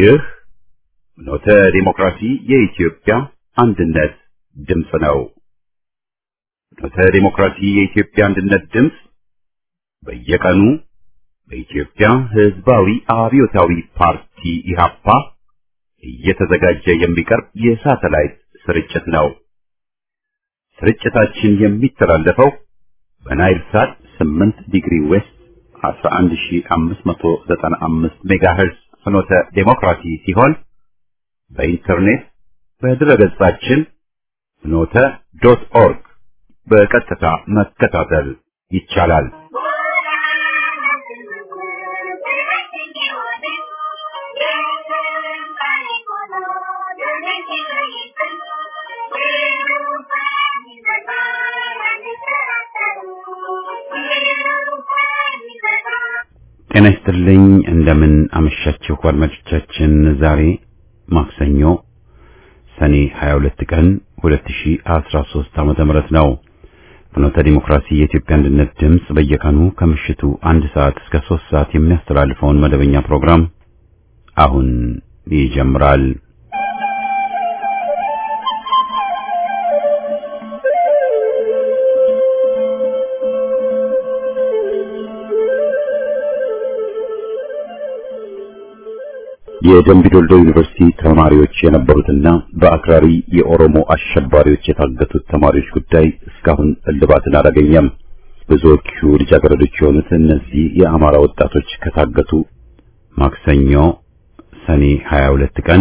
ይህ ኖተ ዲሞክራሲ የኢትዮጵያ አንድነት ድምፅ ነው። ኖተ ዲሞክራሲ የኢትዮጵያ አንድነት ድምፅ በየቀኑ በኢትዮጵያ ሕዝባዊ አብዮታዊ ፓርቲ ኢህአፓ እየተዘጋጀ የሚቀርብ የሳተላይት ስርጭት ነው። ስርጭታችን የሚተላለፈው በናይል ሳት 8 ዲግሪ ዌስት 11595 ሜጋሄርዝ ፍኖተ ዴሞክራሲ ሲሆን በኢንተርኔት በድረገጻችን ፍኖተ ዶት ኦርግ በቀጥታ መከታተል ይቻላል። ጤና ይስጥልኝ። እንደምን አመሻችሁ አድማጮቻችን። ዛሬ ማክሰኞ ሰኔ 22 ቀን 2013 ዓመተ ምህረት ነው። ፍኖተ ዲሞክራሲ የኢትዮጵያ አንድነት ድምፅ በየቀኑ ከምሽቱ አንድ ሰዓት እስከ 3 ሰዓት የሚያስተላልፈውን መደበኛ ፕሮግራም አሁን ይጀምራል። የደምቢ ዶልዶ ዩኒቨርሲቲ ተማሪዎች የነበሩትና በአክራሪ የኦሮሞ አሸባሪዎች የታገቱት ተማሪዎች ጉዳይ እስካሁን እልባትን አላገኘም። ብዙዎቹ ልጃገረዶች የሆኑት እነዚህ የአማራ ወጣቶች ከታገቱ ማክሰኞ ሰኔ 22 ቀን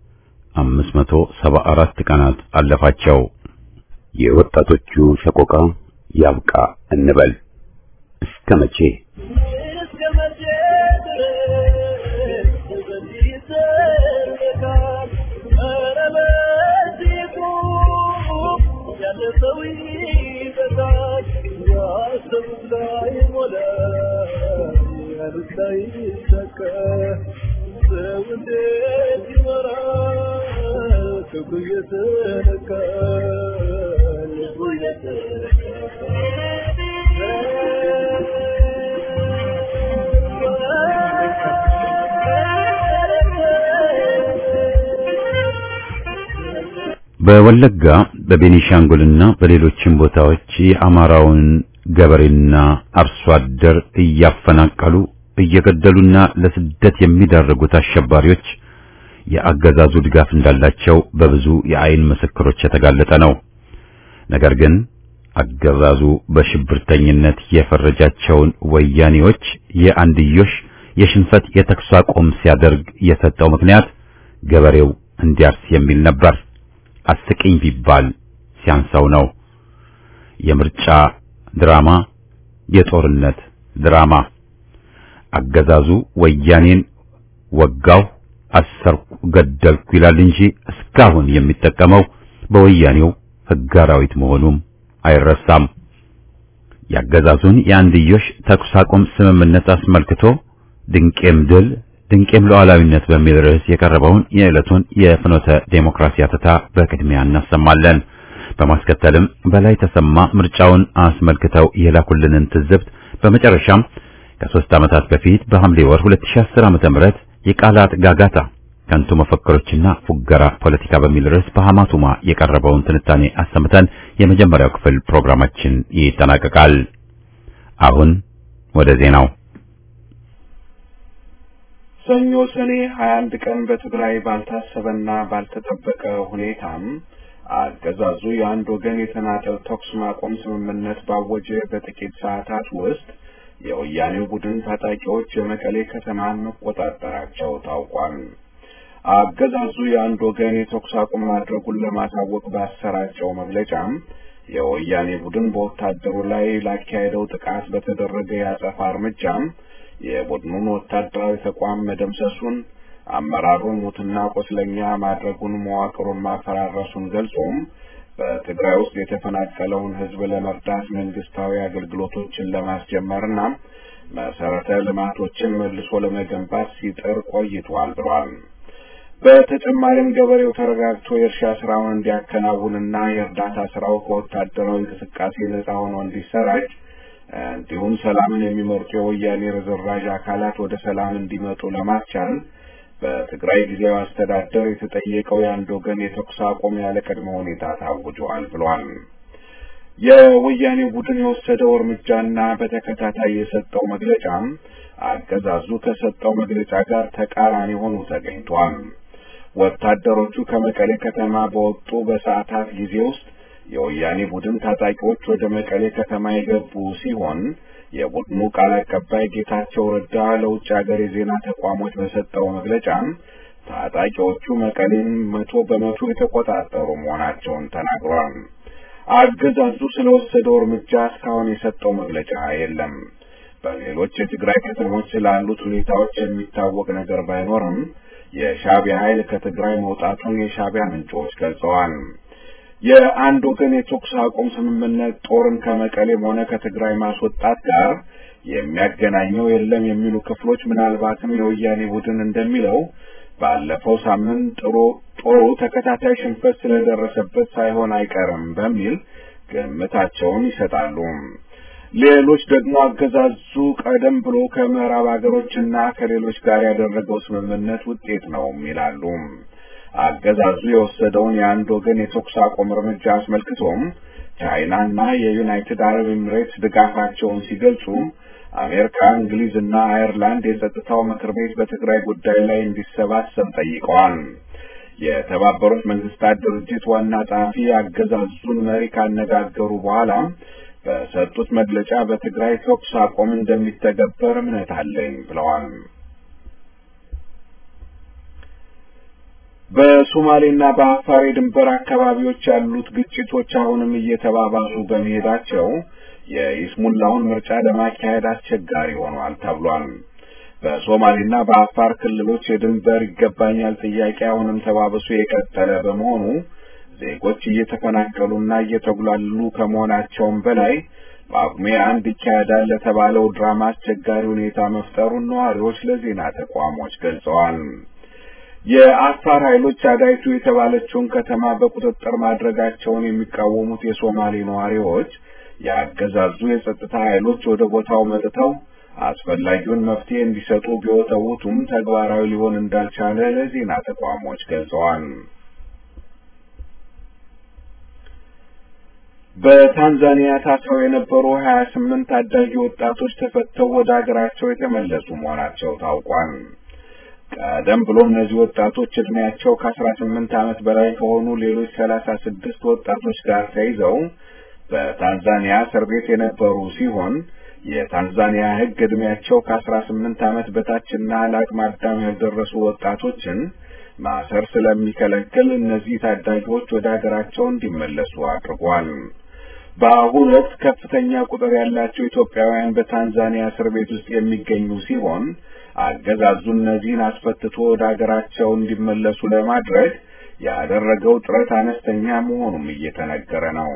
574 ቀናት አለፋቸው። የወጣቶቹ ሰቆቃ ያብቃ እንበል እስከ መቼ? በወለጋ በቤኒሻንጉልና በሌሎችም ቦታዎች የአማራውን ገበሬና አርሶ አደር እያፈናቀሉ እየገደሉና ለስደት የሚዳርጉት አሸባሪዎች የአገዛዙ ድጋፍ እንዳላቸው በብዙ የአይን ምስክሮች የተጋለጠ ነው። ነገር ግን አገዛዙ በሽብርተኝነት የፈረጃቸውን ወያኔዎች የአንድዮሽ የሽንፈት የተኩስ አቁም ሲያደርግ የሰጠው ምክንያት ገበሬው እንዲያርስ የሚል ነበር። አስቂኝ ቢባል ሲያንሰው ነው። የምርጫ ድራማ፣ የጦርነት ድራማ። አገዛዙ ወያኔን ወጋው፣ አሰርኩ፣ ገደልኩ ይላል እንጂ እስካሁን የሚጠቀመው በወያኔው ሕግ አራዊት መሆኑም አይረሳም። የአገዛዙን የአንድዮሽ ተኩስ አቁም ስምምነት አስመልክቶ ድንቄም ድል ድንቄም ሉዓላዊነት በሚል ርዕስ የቀረበውን የዕለቱን የፍኖተ ዴሞክራሲ አተታ በቅድሚያ እናሰማለን። በማስከተልም በላይ ተሰማ ምርጫውን አስመልክተው የላኩልንን ትዝብት፣ በመጨረሻም ከሦስት ዓመታት በፊት በሐምሌ ወር 2010 ዓ.ም የቃላት ጋጋታ ከንቱ መፈክሮችና ፉገራ ፖለቲካ በሚል ርዕስ በሐማቱማ የቀረበውን ትንታኔ አሰምተን የመጀመሪያው ክፍል ፕሮግራማችን ይጠናቀቃል። አሁን ወደ ዜናው ሰኞ ሰኔ 21 ቀን በትግራይ ባልታሰበና ባልተጠበቀ ሁኔታም አገዛዙ የአንድ ወገን የተናጠል ተኩስ ማቆም ስምምነት ባወጀ በጥቂት ሰዓታት ውስጥ የወያኔው ቡድን ታጣቂዎች የመቀሌ ከተማን መቆጣጠራቸው ታውቋል። አገዛዙ የአንድ ወገን የተኩስ አቁም ማድረጉን ለማሳወቅ ባሰራጨው መግለጫም የወያኔ ቡድን በወታደሩ ላይ ላካሄደው ጥቃት በተደረገ የአጸፋ እርምጃም የቡድኑን ወታደራዊ ተቋም መደምሰሱን አመራሩን ሙትና ቆስለኛ ማድረጉን መዋቅሩን ማፈራረሱን ገልጾም በትግራይ ውስጥ የተፈናቀለውን ሕዝብ ለመርዳት መንግስታዊ አገልግሎቶችን ለማስጀመርና መሰረተ ልማቶችን መልሶ ለመገንባት ሲጥር ቆይቷል ብሏል። በተጨማሪም ገበሬው ተረጋግቶ የእርሻ ስራውን እንዲያከናውንና የእርዳታ ስራው ከወታደራዊ እንቅስቃሴ ነጻ ሆኖ እንዲሰራጭ እንዲሁም ሰላምን የሚመርጡ የወያኔ ርዝራዥ አካላት ወደ ሰላም እንዲመጡ ለማስቻል በትግራይ ጊዜያዊ አስተዳደር የተጠየቀው የአንድ ወገን የተኩስ አቁም ያለ ቅድመ ሁኔታ ታውጇል ብሏል። የወያኔ ቡድን የወሰደው እርምጃና በተከታታይ የሰጠው መግለጫም አገዛዙ ከሰጠው መግለጫ ጋር ተቃራኒ ሆኖ ተገኝቷል። ወታደሮቹ ከመቀሌ ከተማ በወጡ በሰዓታት ጊዜ ውስጥ የወያኔ ቡድን ታጣቂዎች ወደ መቀሌ ከተማ የገቡ ሲሆን የቡድኑ ቃል አቀባይ ጌታቸው ረዳ ለውጭ ሀገር የዜና ተቋሞች በሰጠው መግለጫ ታጣቂዎቹ መቀሌን መቶ በመቶ የተቆጣጠሩ መሆናቸውን ተናግሯል። አገዛዙ ስለወሰደው እርምጃ እስካሁን የሰጠው መግለጫ የለም። በሌሎች የትግራይ ከተሞች ስላሉት ሁኔታዎች የሚታወቅ ነገር ባይኖርም የሻዕቢያ ኃይል ከትግራይ መውጣቱን የሻዕቢያ ምንጮች ገልጸዋል። የአንድ ወገን የተኩስ አቁም ስምምነት ጦርን ከመቀሌም ሆነ ከትግራይ ማስወጣት ጋር የሚያገናኘው የለም የሚሉ ክፍሎች ምናልባትም የወያኔ ቡድን እንደሚለው ባለፈው ሳምንት ጥሩ ጦሩ ተከታታይ ሽንፈት ስለደረሰበት ሳይሆን አይቀርም በሚል ግምታቸውን ይሰጣሉ። ሌሎች ደግሞ አገዛዙ ቀደም ብሎ ከምዕራብ ሀገሮችና ከሌሎች ጋር ያደረገው ስምምነት ውጤት ነው ይላሉ። አገዛዙ የወሰደውን የአንድ ወገን የተኩስ አቁም እርምጃ አስመልክቶም ቻይናና የዩናይትድ አረብ ኤምሬትስ ድጋፋቸውን ሲገልጹ አሜሪካ፣ እንግሊዝና አየርላንድ የጸጥታው ምክር ቤት በትግራይ ጉዳይ ላይ እንዲሰባሰብ ጠይቀዋል። የተባበሩት መንግስታት ድርጅት ዋና ጸሐፊ አገዛዙን መሪ ካነጋገሩ በኋላ በሰጡት መግለጫ በትግራይ ተኩስ አቁም እንደሚተገበር እምነት አለኝ ብለዋል። በሶማሌና በአፋር የድንበር አካባቢዎች ያሉት ግጭቶች አሁንም እየተባባሱ በመሄዳቸው የኢስሙላውን ምርጫ ለማካሄድ አስቸጋሪ ሆኗል ተብሏል። በሶማሌና በአፋር ክልሎች የድንበር ይገባኛል ጥያቄ አሁንም ተባብሶ የቀጠለ በመሆኑ ዜጎች እየተፈናቀሉና እየተጉላሉ ከመሆናቸውም በላይ ጳጉሜ አንድ ይካሄዳል ለተባለው ድራማ አስቸጋሪ ሁኔታ መፍጠሩን ነዋሪዎች ለዜና ተቋሞች ገልጸዋል። የአፋር ኃይሎች አዳይቱ የተባለችውን ከተማ በቁጥጥር ማድረጋቸውን የሚቃወሙት የሶማሌ ነዋሪዎች የአገዛዙ የጸጥታ ኃይሎች ወደ ቦታው መጥተው አስፈላጊውን መፍትሄ እንዲሰጡ ቢወተውቱም ተግባራዊ ሊሆን እንዳልቻለ ለዜና ተቋሞች ገልጸዋል። በታንዛኒያ ታስረው የነበሩ ሀያ ስምንት ታዳጊ ወጣቶች ተፈተው ወደ ሀገራቸው የተመለሱ መሆናቸው ታውቋል። ቀደም ብሎ እነዚህ ወጣቶች እድሜያቸው ከአስራ ስምንት ዓመት በላይ ከሆኑ ሌሎች ሰላሳ ስድስት ወጣቶች ጋር ተይዘው በታንዛኒያ እስር ቤት የነበሩ ሲሆን የታንዛኒያ ሕግ እድሜያቸው ከአስራ ስምንት ዓመት በታችና ለአቅመ አዳም ያልደረሱ ወጣቶችን ማሰር ስለሚከለክል እነዚህ ታዳጊዎች ወደ ሀገራቸው እንዲመለሱ አድርጓል። በአሁኑ ወቅት ከፍተኛ ቁጥር ያላቸው ኢትዮጵያውያን በታንዛኒያ እስር ቤት ውስጥ የሚገኙ ሲሆን አገዛዙ እነዚህን አስፈትቶ ወደ ሀገራቸው እንዲመለሱ ለማድረግ ያደረገው ጥረት አነስተኛ መሆኑም እየተነገረ ነው።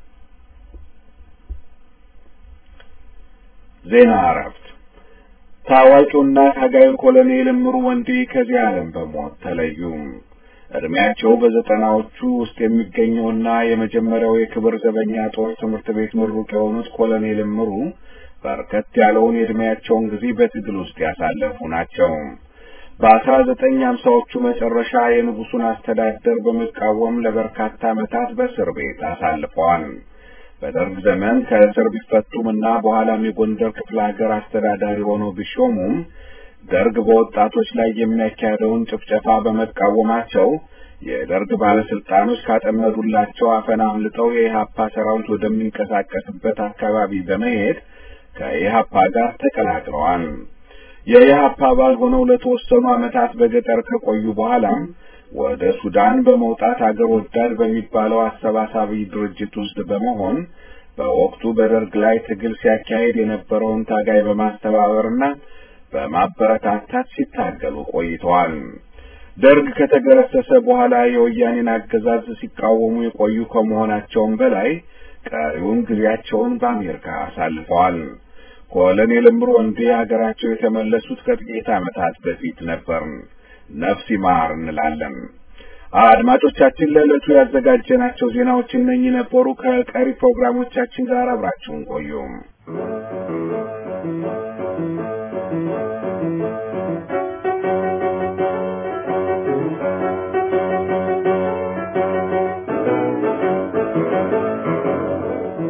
ዜና እረፍት። ታዋቂውና ታጋዩ ኮሎኔል እምሩ ወንዴ ከዚህ ዓለም በሞት ተለዩ። እድሜያቸው በዘጠናዎቹ ውስጥ የሚገኘውና የመጀመሪያው የክብር ዘበኛ ጦር ትምህርት ቤት ምሩቅ የሆኑት ኮሎኔል እምሩ በርከት ያለውን የእድሜያቸውን ጊዜ በትግል ውስጥ ያሳለፉ ናቸው። በአስራ ዘጠኝ ሀምሳዎቹ መጨረሻ የንጉሱን አስተዳደር በመቃወም ለበርካታ ዓመታት በእስር ቤት አሳልፈዋል። በደርግ ዘመን ከእስር ቢፈቱም እና በኋላም የጎንደር ክፍለ ሀገር አስተዳዳሪ ሆነው ቢሾሙም ደርግ በወጣቶች ላይ የሚያካሄደውን ጭፍጨፋ በመቃወማቸው የደርግ ባለስልጣኖች ካጠመዱላቸው አፈና አምልጠው የኢህአፓ ሰራዊት ወደሚንቀሳቀስበት አካባቢ በመሄድ ከኢህአፓ ጋር ተቀላቅለዋል። የኢህአፓ አባል ሆነው ለተወሰኑ ዓመታት በገጠር ከቆዩ በኋላም ወደ ሱዳን በመውጣት አገር ወዳድ በሚባለው አሰባሳቢ ድርጅት ውስጥ በመሆን በወቅቱ በደርግ ላይ ትግል ሲያካሄድ የነበረውን ታጋይ በማስተባበርና በማበረታታት ሲታገሉ ቆይተዋል። ደርግ ከተገረሰሰ በኋላ የወያኔን አገዛዝ ሲቃወሙ የቆዩ ከመሆናቸውም በላይ ቀሪውን ጊዜያቸውን በአሜሪካ አሳልፈዋል። ኮሎኔል እምሩ ወንዴ ሀገራቸው የተመለሱት ከጥቂት ዓመታት በፊት ነበር። ነፍስ ይማር እንላለን። አድማጮቻችን፣ ለዕለቱ ያዘጋጀናቸው ዜናዎች እነኚህ ነበሩ። ከቀሪ ፕሮግራሞቻችን ጋር አብራችሁን ቆዩ።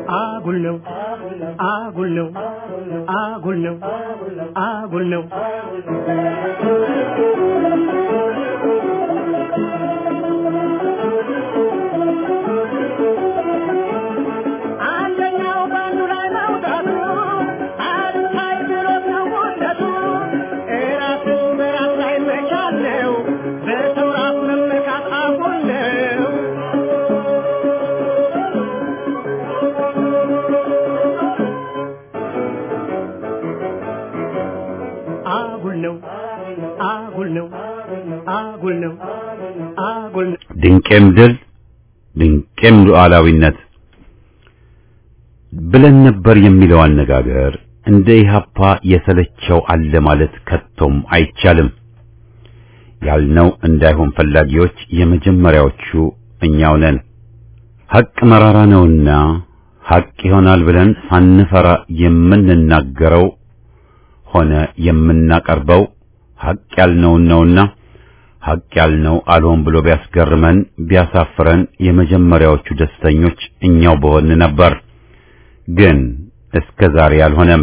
አጉል ነው አጉል ነው አጉል ነው አጉል ነው አንደኛው ባንዱ ላይ መውጣቱ አልታይ ብሎት ነው ውደቱ እራስን በራስ ላይ መቻል ነው በሰው ራስ መመካት አጉል ነው አጉል ነው አጉል ነው አጉል ነው አጉል ነው ድንቄም ድል ድንቄም ሉዓላዊነት ብለን ነበር የሚለው አነጋገር እንደ ኢህአፓ የሰለቸው አለ ማለት ከቶም አይቻልም። ያልነው እንዳይሆን ፈላጊዎች የመጀመሪያዎቹ እኛው ነን። ሐቅ መራራ ነውና ሐቅ ይሆናል ብለን ሳንፈራ የምንናገረው ሆነ የምናቀርበው ሐቅ ያልነውን ነውና ሐቅ ያልነው አልሆን ብሎ ቢያስገርመን ቢያሳፍረን የመጀመሪያዎቹ ደስተኞች እኛው በሆን ነበር። ግን እስከ ዛሬ አልሆነም።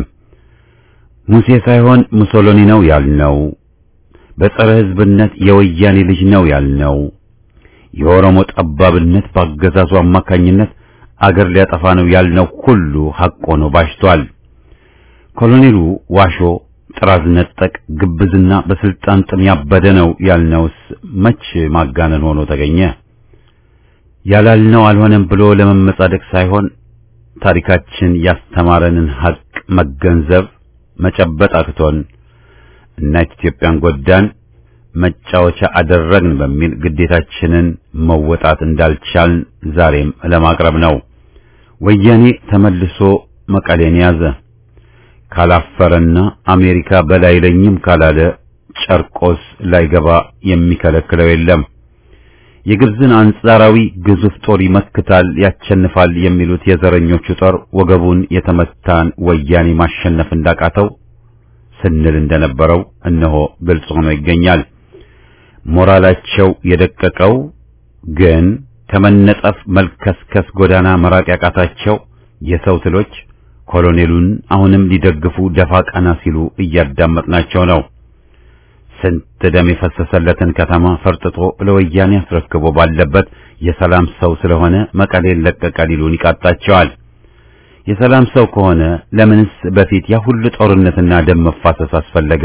ሙሴ ሳይሆን ሙሶሎኒ ነው ያልነው፣ በጸረ ሕዝብነት የወያኔ ልጅ ነው ያልነው፣ የኦሮሞ ጠባብነት በአገዛዙ አማካኝነት አገር ሊያጠፋ ነው ያልነው ሁሉ ሐቅ ሆኖ ባሽቷል። ኮሎኔሉ ዋሾ፣ ጥራዝ ነጠቅ፣ ግብዝና በስልጣን ጥም ያበደ ነው ያልነውስ መች ማጋነን ሆኖ ተገኘ? ያላልነው አልሆነም ብሎ ለመመጻደቅ ሳይሆን ታሪካችን ያስተማረንን ሐቅ መገንዘብ መጨበጥ አቅቶን እናት ኢትዮጵያን ጎዳን መጫወቻ አደረግን በሚል ግዴታችንን መወጣት እንዳልቻልን ዛሬም ለማቅረብ ነው። ወያኔ ተመልሶ መቀሌን ያዘ። ካላፈረና አሜሪካ በላይለኝም ካላለ ጨርቆስ ላይገባ የሚከለክለው የለም። የግብፅን አንጻራዊ ግዙፍ ጦር ይመክታል፣ ያቸንፋል የሚሉት የዘረኞቹ ጦር ወገቡን የተመታን ወያኔ ማሸነፍ እንዳቃተው ስንል እንደነበረው እነሆ ግልጽ ሆኖ ይገኛል። ሞራላቸው የደቀቀው ግን ከመነጠፍ መልከስከስ ጎዳና መራቅ ያቃታቸው የሰው ትሎች ኮሎኔሉን አሁንም ሊደግፉ ደፋ ቀና ሲሉ እያዳመጥናቸው ነው። ስንት ደም የፈሰሰለትን ከተማ ፈርጥጦ ለወያኔ አስረክቦ ባለበት የሰላም ሰው ስለሆነ መቀሌን ለቀቀ ሊሉን ይቃጣቸዋል። የሰላም ሰው ከሆነ ለምንስ በፊት ያ ሁሉ ጦርነትና ደም መፋሰስ አስፈለገ?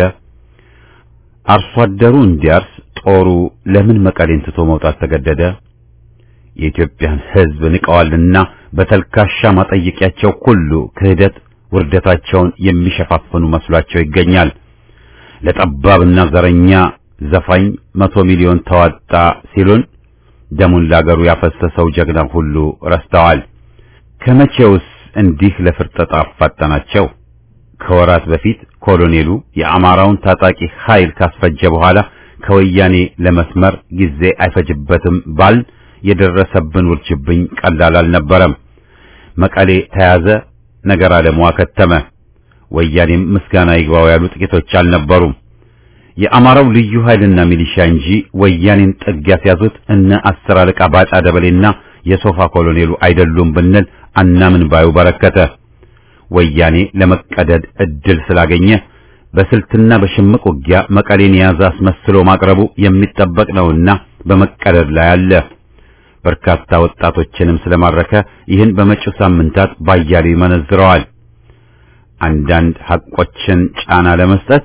አርሶ አደሩ እንዲያርስ ጦሩ ለምን መቀሌን ትቶ መውጣት ተገደደ? የኢትዮጵያን ሕዝብ ንቀዋልና በተልካሻ ማጠየቂያቸው ሁሉ ክህደት ውርደታቸውን የሚሸፋፍኑ መስሏቸው ይገኛል። ለጠባብና ዘረኛ ዘፋኝ መቶ ሚሊዮን ተዋጣ ሲሉን ደሙን ላገሩ ያፈሰሰው ጀግና ሁሉ ረስተዋል። ከመቼውስ እንዲህ ለፍርጠጣ አፋጠናቸው? ከወራት በፊት ኮሎኔሉ የአማራውን ታጣቂ ኃይል ካስፈጀ በኋላ ከወያኔ ለመስመር ጊዜ አይፈጅበትም ባል የደረሰብን ውርጅብኝ ቀላል አልነበረም። መቀሌ ተያዘ፣ ነገር ዓለሙ አከተመ። ወያኔም ምስጋና ይግባው ያሉ ጥቂቶች አልነበሩም። የአማራው ልዩ ኃይልና ሚሊሻ እንጂ ወያኔን ጥግ ያስያዙት እነ አስር አለቃ ባጫ ደበሌና የሶፋ ኮሎኔሉ አይደሉም ብንል አናምን ባዩ በረከተ። ወያኔ ለመቀደድ እድል ስላገኘ በስልትና በሽምቅ ውጊያ መቀሌን የያዘ አስመስሎ ማቅረቡ የሚጠበቅ ነውና በመቀደድ ላይ አለ። በርካታ ወጣቶችንም ስለማረከ ይህን በመጪው ሳምንታት ባያሌው ይመነዝረዋል። አንዳንድ ሐቆችን ጫና ለመስጠት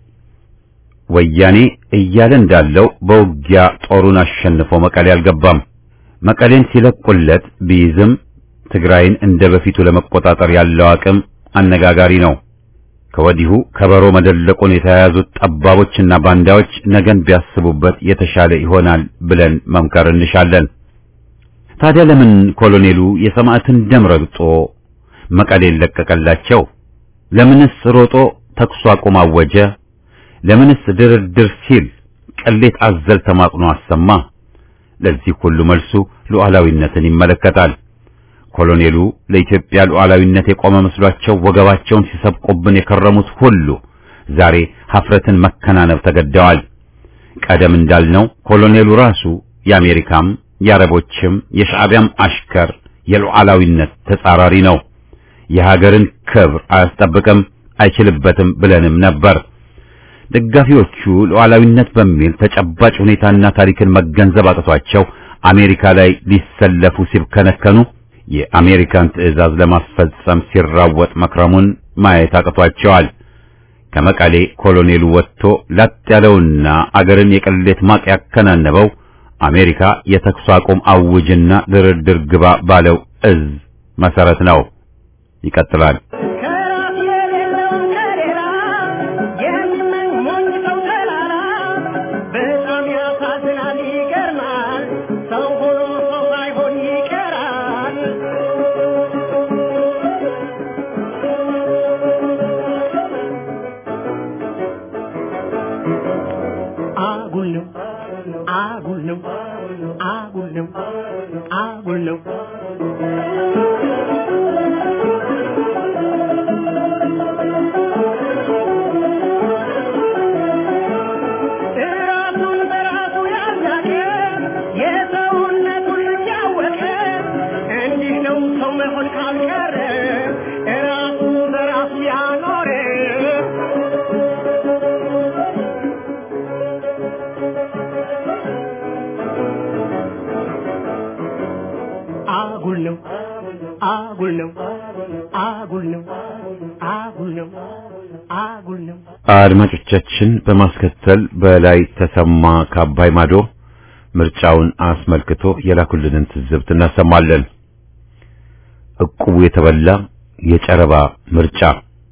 ወያኔ እያለ እንዳለው በውጊያ ጦሩን አሸንፎ መቀሌ አልገባም። መቀሌን ሲለቁለት ቢይዝም ትግራይን እንደ በፊቱ ለመቆጣጠር ያለው አቅም አነጋጋሪ ነው። ከወዲሁ ከበሮ መደለቁን የተያያዙት ጠባቦችና ባንዳዎች ነገን ቢያስቡበት የተሻለ ይሆናል ብለን መምከር እንሻለን። ታዲያ ለምን ኮሎኔሉ የሰማዕትን ደም ረግጦ መቀሌን ለቀቀላቸው? ለምንስ ሮጦ ተኩስ አቁም አወጀ? ለምንስ ድርድር ሲል ቅሌት አዘል ተማጽኖ አሰማ? ለዚህ ሁሉ መልሱ ሉዓላዊነትን ይመለከታል። ኮሎኔሉ ለኢትዮጵያ ሉዓላዊነት የቆመ መስሏቸው ወገባቸውን ሲሰብቁብን የከረሙት ሁሉ ዛሬ ሀፍረትን መከናነብ ተገደዋል። ቀደም እንዳልነው ኮሎኔሉ ራሱ የአሜሪካም የአረቦችም የሻዕቢያም አሽከር የሉዓላዊነት ተጻራሪ ነው። የሀገርን ክብር አያስጠብቅም፣ አይችልበትም ብለንም ነበር። ደጋፊዎቹ ሉዓላዊነት በሚል ተጨባጭ ሁኔታና ታሪክን መገንዘብ አቅቷቸው አሜሪካ ላይ ሊሰለፉ ሲብከነከኑ የአሜሪካን ትዕዛዝ ለማስፈጸም ሲራወጥ መክረሙን ማየት አቅቷቸዋል። ከመቀሌ ኮሎኔሉ ወጥቶ ላጥ ያለውና አገርን የቅሌት ማቅ ያከናነበው አሜሪካ የተኩስ አቁም አውጅና ድርድር ግባ ባለው እዝ መሰረት ነው። ይቀጥላል። ከራስ የሌለውን ከሌላ የሚመኝ ሞኝ ሰው ተላላ በጣም ያሳዝናል፣ ይገርማል። ሰው ሆኖ ሰው ሳይሆን ይቀራል። አጉል ነው አጉል ነው አጉል ነው አጉል ነው ራሱን በራሱ ያላቀ የሰውነቱን ልክ ያወቀ እንዲህ ነው ሰው መሆን ካልቀረ ራሱ በራሱ ያኖረ አጉል ነው አጉል ነው አጉል ነው አጉል ነው አጉል ነው አድማጮቻችን በማስከተል በላይ ተሰማ ከአባይ ማዶ ምርጫውን አስመልክቶ የላኩልንን ትዝብት እናሰማለን። እቁቡ የተበላ የጨረባ ምርጫ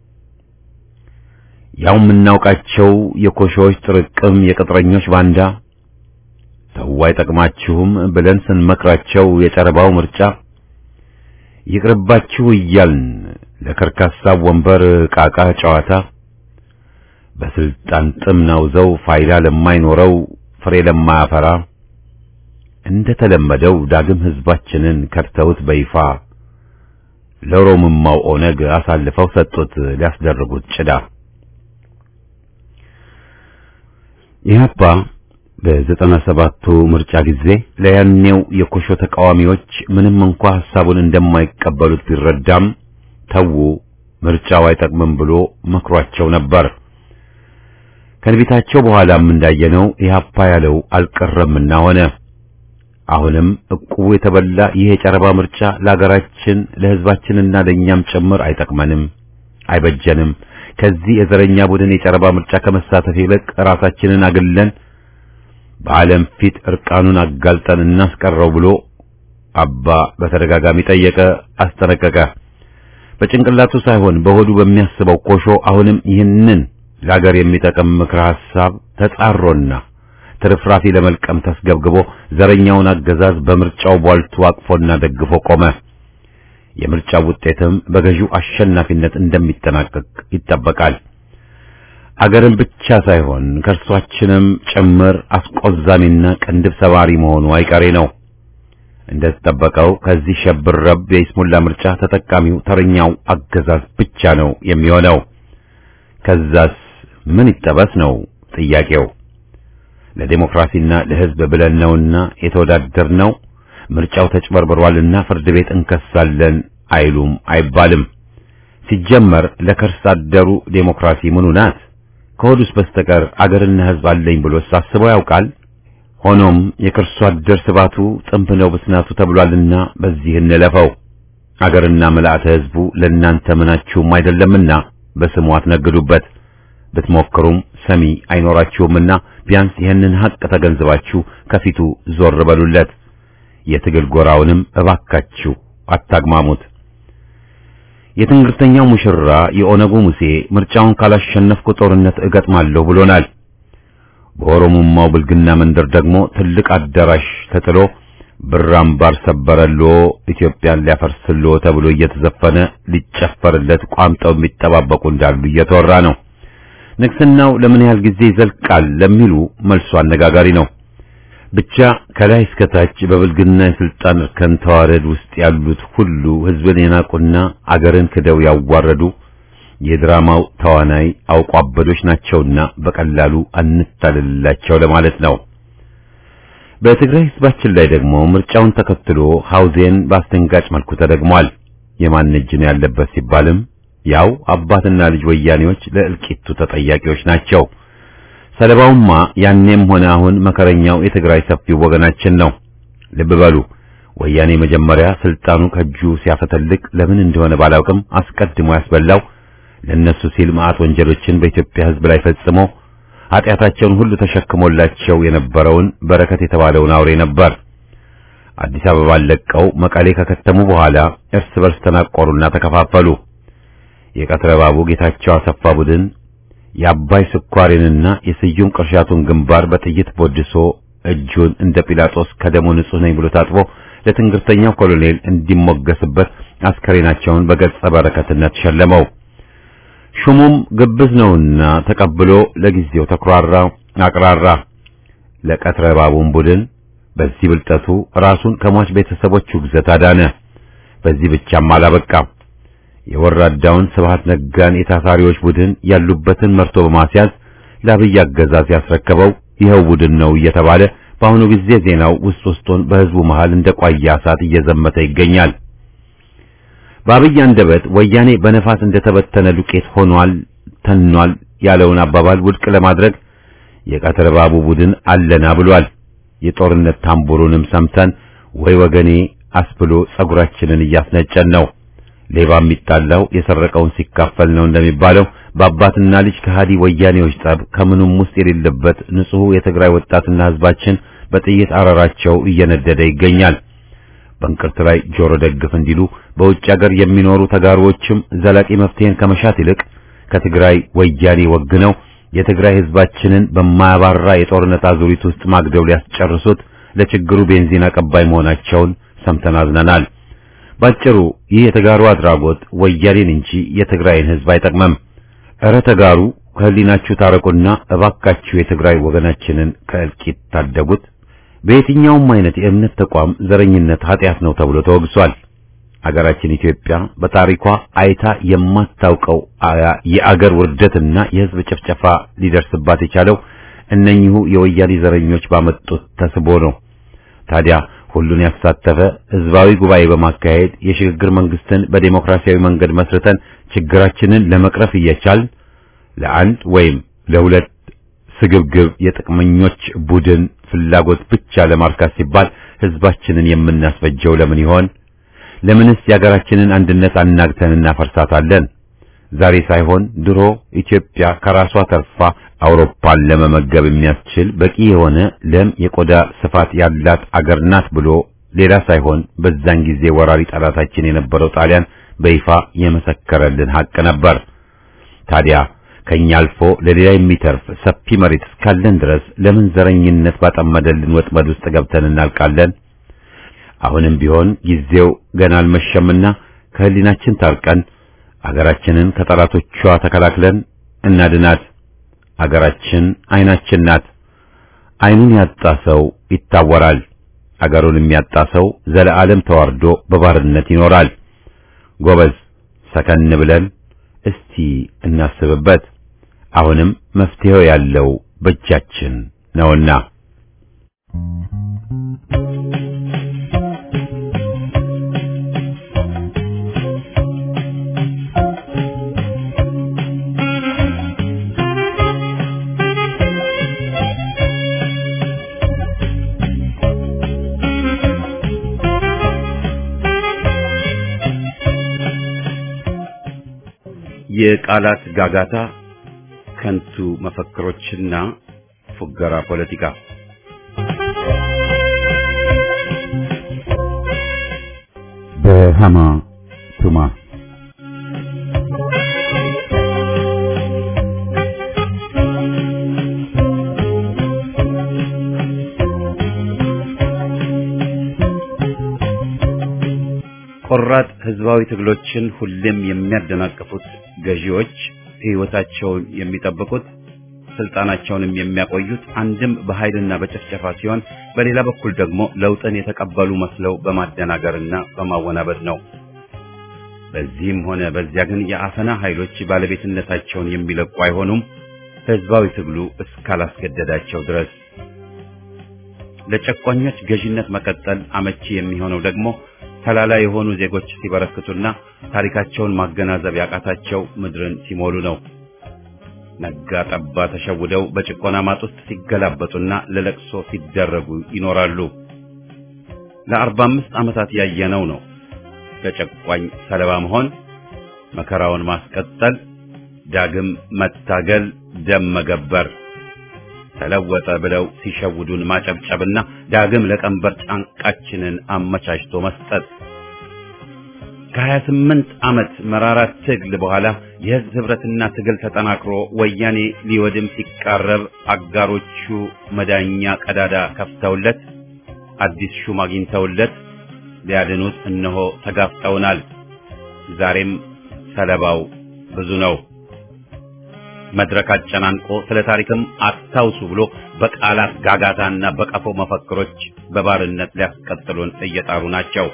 ያው የምናውቃቸው የኮሾዎች ጥርቅም የቅጥረኞች ባንዳ ተው አይጠቅማችሁም ብለን ስንመክራቸው የጨረባው ምርጫ ይቅርባችሁ እያልን ለከርካሳ ወንበር ቃቃ ጨዋታ በስልጣን ጥም ናውዘው ፋይዳ ለማይኖረው ፍሬ ለማያፈራ እንደ ተለመደው ዳግም ህዝባችንን ከድተውት በይፋ ለሮምማው ኦነግ አሳልፈው ሰጡት ሊያስደርጉት ጭዳ ኢህአፓ በዘጠና ሰባቱ ምርጫ ጊዜ ለያኔው የኮሾ ተቃዋሚዎች ምንም እንኳ ሐሳቡን እንደማይቀበሉት ቢረዳም ተዉ ምርጫው አይጠቅምም ብሎ መክሯቸው ነበር። ከንቢታቸው በኋላም እንዳየነው ኢህአፓ ያለው አልቀረምና ሆነ። አሁንም እቁቡ የተበላ ይህ የጨረባ ምርጫ ለሀገራችን ለህዝባችንና ለእኛም ጭምር አይጠቅመንም፣ አይበጀንም። ከዚህ የዘረኛ ቡድን የጨረባ ምርጫ ከመሳተፍ ይልቅ ራሳችንን አግለን በዓለም ፊት እርቃኑን አጋልጠን እናስቀረው ብሎ አባ በተደጋጋሚ ጠየቀ፣ አስጠነቀቀ። በጭንቅላቱ ሳይሆን በሆዱ በሚያስበው ኮሾ አሁንም ይህንን ለሀገር የሚጠቅም ምክረ ሐሳብ ተጻሮና ትርፍራፊ ለመልቀም ተስገብግቦ ዘረኛውን አገዛዝ በምርጫው ቧልቱ አቅፎና ደግፎ ቆመ። የምርጫው ውጤትም በገዢው አሸናፊነት እንደሚጠናቀቅ ይጠበቃል። አገርን ብቻ ሳይሆን ከእርሷችንም ጭምር አስቆዛሚና ቅንድብ ሰባሪ መሆኑ አይቀሬ ነው። እንደተጠበቀው ከዚህ ሸብረብ የይስሙላ ምርጫ ተጠቃሚው ተረኛው አገዛዝ ብቻ ነው የሚሆነው። ከዛስ ምን ይጠበስ ነው ጥያቄው። ለዴሞክራሲና ለሕዝብ ብለን ነውና የተወዳደርነው ምርጫው ተጭበርብሯልና ፍርድ ቤት እንከሳለን አይሉም አይባልም። ሲጀመር ለከርስ አደሩ ዴሞክራሲ ምኑ ናት? ከሆዱስ በስተቀር አገርና ሕዝብ አለኝ ብሎ ሳስበው ያውቃል? ሆኖም የከርሱ አደር ስባቱ ጥንብ ነው ብስናቱ ተብሏልና በዚህ እንለፈው። አገርና ምልአተ ሕዝቡ ለእናንተ ምናችሁም አይደለምና በስሙ አትነግዱበት። ብትሞክሩም ሰሚ አይኖራችሁምና ቢያንስ ይህንን ሐቅ ተገንዝባችሁ ከፊቱ ዞር በሉለት። የትግል ጎራውንም እባካችሁ አታግማሙት። የትንግርተኛው ሙሽራ የኦነጉ ሙሴ ምርጫውን ካላሸነፍኩ ጦርነት እገጥማለሁ ብሎናል። በኦሮሞማው ብልግና መንደር ደግሞ ትልቅ አዳራሽ ተጥሎ ብር አምባር ሰበረሎ ኢትዮጵያን ሊያፈርስሎ ተብሎ እየተዘፈነ ሊጨፈርለት ቋምጠው የሚጠባበቁ እንዳሉ እየተወራ ነው። ንግስናው ለምን ያህል ጊዜ ይዘልቃል ለሚሉ መልሱ አነጋጋሪ ነው። ብቻ ከላይ እስከ ታች በብልግና የስልጣን እርከን ተዋረድ ውስጥ ያሉት ሁሉ ህዝብን የናቁና አገርን ክደው ያዋረዱ የድራማው ተዋናይ አውቋበዶች ናቸውና በቀላሉ አንታልላቸው ለማለት ነው። በትግራይ ህዝባችን ላይ ደግሞ ምርጫውን ተከትሎ ሐውዜን በአስደንጋጭ መልኩ ተደግሟል። የማን እጅ ነው ያለበት ሲባልም ያው አባትና ልጅ ወያኔዎች ለእልቂቱ ተጠያቂዎች ናቸው። ሰለባውማ ያኔም ሆነ አሁን መከረኛው የትግራይ ሰፊው ወገናችን ነው። ልብ በሉ ወያኔ መጀመሪያ ስልጣኑ ከእጁ ሲያፈተልቅ ለምን እንደሆነ ባላውቅም አስቀድሞ ያስበላው ለነሱ ሲል መዓት ወንጀሎችን በኢትዮጵያ ህዝብ ላይ ፈጽሞ ኃጢአታቸውን ሁሉ ተሸክሞላቸው የነበረውን በረከት የተባለውን አውሬ ነበር። አዲስ አበባን ለቀው መቀሌ ከከተሙ በኋላ እርስ በርስ ተናቆሩና ተከፋፈሉ። የቀትረ ባቡ ጌታቸው አሰፋ ቡድን የአባይ ስኳሬንና የስዩም ቅርሻቱን ግንባር በጥይት ቦድሶ እጁን እንደ ጲላጦስ ከደሙ ንጹህ ነኝ ብሎ ታጥቦ ለትንግርተኛው ኮሎኔል እንዲሞገስበት አስከሬናቸውን በገጸ በረከትነት ሸለመው። ሹሙም ግብዝ ነውና ተቀብሎ ለጊዜው ተኩራራ፣ አቅራራ። ለቀትረ ባቡን ቡድን በዚህ ብልጠቱ ራሱን ከሟች ቤተሰቦቹ ግዘት አዳነ። በዚህ ብቻም አላበቃም። የወራዳውን ስብሃት ነጋን የታሳሪዎች ቡድን ያሉበትን መርቶ በማስያዝ ለአብይ አገዛዝ ያስረከበው ይኸው ቡድን ነው እየተባለ በአሁኑ ጊዜ ዜናው ውስጥ ውስጡን በህዝቡ መሃል እንደ ቋያ እሳት እየዘመተ ይገኛል። በአብይ አንደበት ወያኔ በነፋስ እንደተበተነ ዱቄት ሆኗል፣ ተኗል ያለውን አባባል ውድቅ ለማድረግ የቀትር ባቡ ቡድን አለና ብሏል። የጦርነት ታምቡሩንም ሰምተን ወይ ወገኔ አስብሎ ጸጉራችንን እያስነጨን ነው። ሌባ የሚጣላው የሰረቀውን ሲካፈል ነው እንደሚባለው በአባትና ልጅ ከሃዲ ወያኔዎች ጠብ ከምኑም ውስጥ የሌለበት ንጹሕ የትግራይ ወጣትና ህዝባችን በጥይት አረራቸው እየነደደ ይገኛል። በእንቅርት ላይ ጆሮ ደግፍ እንዲሉ በውጭ ሀገር የሚኖሩ ተጋሩዎችም ዘላቂ መፍትሄን ከመሻት ይልቅ ከትግራይ ወያኔ ወግነው የትግራይ ህዝባችንን በማያባራ የጦርነት አዙሪት ውስጥ ማግደው ሊያስጨርሱት ለችግሩ ቤንዚን አቀባይ መሆናቸውን ሰምተን አዝነናል። ባጭሩ ይህ የተጋሩ አድራጎት ወያኔን እንጂ የትግራይን ህዝብ አይጠቅመም። እረ ተጋሩ ከህሊናችሁ ታረቁና እባካችሁ የትግራይ ወገናችንን ከእልቂት ታደጉት። በየትኛውም አይነት የእምነት ተቋም ዘረኝነት ኃጢአት ነው ተብሎ ተወግሷል። አገራችን ኢትዮጵያ በታሪኳ አይታ የማታውቀው የአገር ውርደትና የህዝብ ጭፍጨፋ ሊደርስባት የቻለው እነኚሁ የወያኔ ዘረኞች ባመጡት ተስቦ ነው። ታዲያ ሁሉን ያሳተፈ ህዝባዊ ጉባኤ በማካሄድ የሽግግር መንግስትን በዴሞክራሲያዊ መንገድ መስርተን ችግራችንን ለመቅረፍ እየቻል ለአንድ ወይም ለሁለት ስግብግብ የጥቅመኞች ቡድን ፍላጎት ብቻ ለማርካት ሲባል ህዝባችንን የምናስፈጀው ለምን ይሆን? ለምንስ የሀገራችንን አንድነት አናግተን እናፈርሳታለን? ዛሬ ሳይሆን ድሮ ኢትዮጵያ ከራሷ ተርፋ አውሮፓን ለመመገብ የሚያስችል በቂ የሆነ ለም የቆዳ ስፋት ያላት አገር ናት ብሎ ሌላ ሳይሆን በዛን ጊዜ ወራሪ ጠላታችን የነበረው ጣሊያን በይፋ የመሰከረልን ሀቅ ነበር። ታዲያ ከኛ አልፎ ለሌላ የሚተርፍ ሰፊ መሬት እስካለን ድረስ ለምን ዘረኝነት ባጠመደልን ወጥመድ ውስጥ ገብተን እናልቃለን? አሁንም ቢሆን ጊዜው ገና አልመሸምና ከህሊናችን ታርቀን አገራችንን ከጠላቶቿ ተከላክለን እናድናት። አገራችን አይናችን ናት። አይኑን ያጣ ሰው ይታወራል። አገሩን የሚያጣ ሰው ዘለዓለም ተዋርዶ በባርነት ይኖራል። ጎበዝ፣ ሰከን ብለን እስቲ እናስብበት። አሁንም መፍትሄው ያለው በእጃችን ነውና የቃላት ጋጋታ፣ ከንቱ መፈክሮችና ፉገራ ፖለቲካ በሃማ ቱማ ቆራጥ ህዝባዊ ትግሎችን ሁሌም የሚያደናቅፉት ገዢዎች ህይወታቸውን የሚጠብቁት ስልጣናቸውንም የሚያቆዩት አንድም በኃይልና በጭፍጨፋ ሲሆን በሌላ በኩል ደግሞ ለውጥን የተቀበሉ መስለው በማደናገርና በማወናበድ ነው። በዚህም ሆነ በዚያ ግን የአፈና ኃይሎች ባለቤትነታቸውን የሚለቁ አይሆኑም፣ ህዝባዊ ትግሉ እስካላስገደዳቸው ድረስ። ለጨቋኞች ገዥነት መቀጠል አመቺ የሚሆነው ደግሞ ተላላ የሆኑ ዜጎች ሲበረክቱና ታሪካቸውን ማገናዘብ ያቃታቸው ምድርን ሲሞሉ ነው። ነጋ ጠባ ተሸውደው በጭቆና ማጥ ውስጥ ሲገላበጡና ለለቅሶ ሲደረጉ ይኖራሉ። ለአርባ አምስት ዓመታት ያየነው ነው። ለጨቋኝ ሰለባ መሆን፣ መከራውን ማስቀጠል፣ ዳግም መታገል፣ ደም መገበር፣ ተለወጠ ብለው ሲሸውዱን ማጨብጨብና ዳግም ለቀንበር ጫንቃችንን አመቻችቶ መስጠት ከሀያ ስምንት ዓመት መራራ ትግል በኋላ የህዝብ ህብረትና ትግል ተጠናክሮ ወያኔ ሊወድም ሲቃረብ አጋሮቹ መዳኛ ቀዳዳ ከፍተውለት አዲስ ሹም አግኝተውለት ሊያድኑት እነሆ ተጋፍጠውናል። ዛሬም ሰለባው ብዙ ነው። መድረክ አጨናንቆ ስለ ታሪክም አታውሱ ብሎ በቃላት ጋጋታና በቀፎ መፈክሮች በባርነት ሊያስቀጥሉን እየጣሩ ናቸው።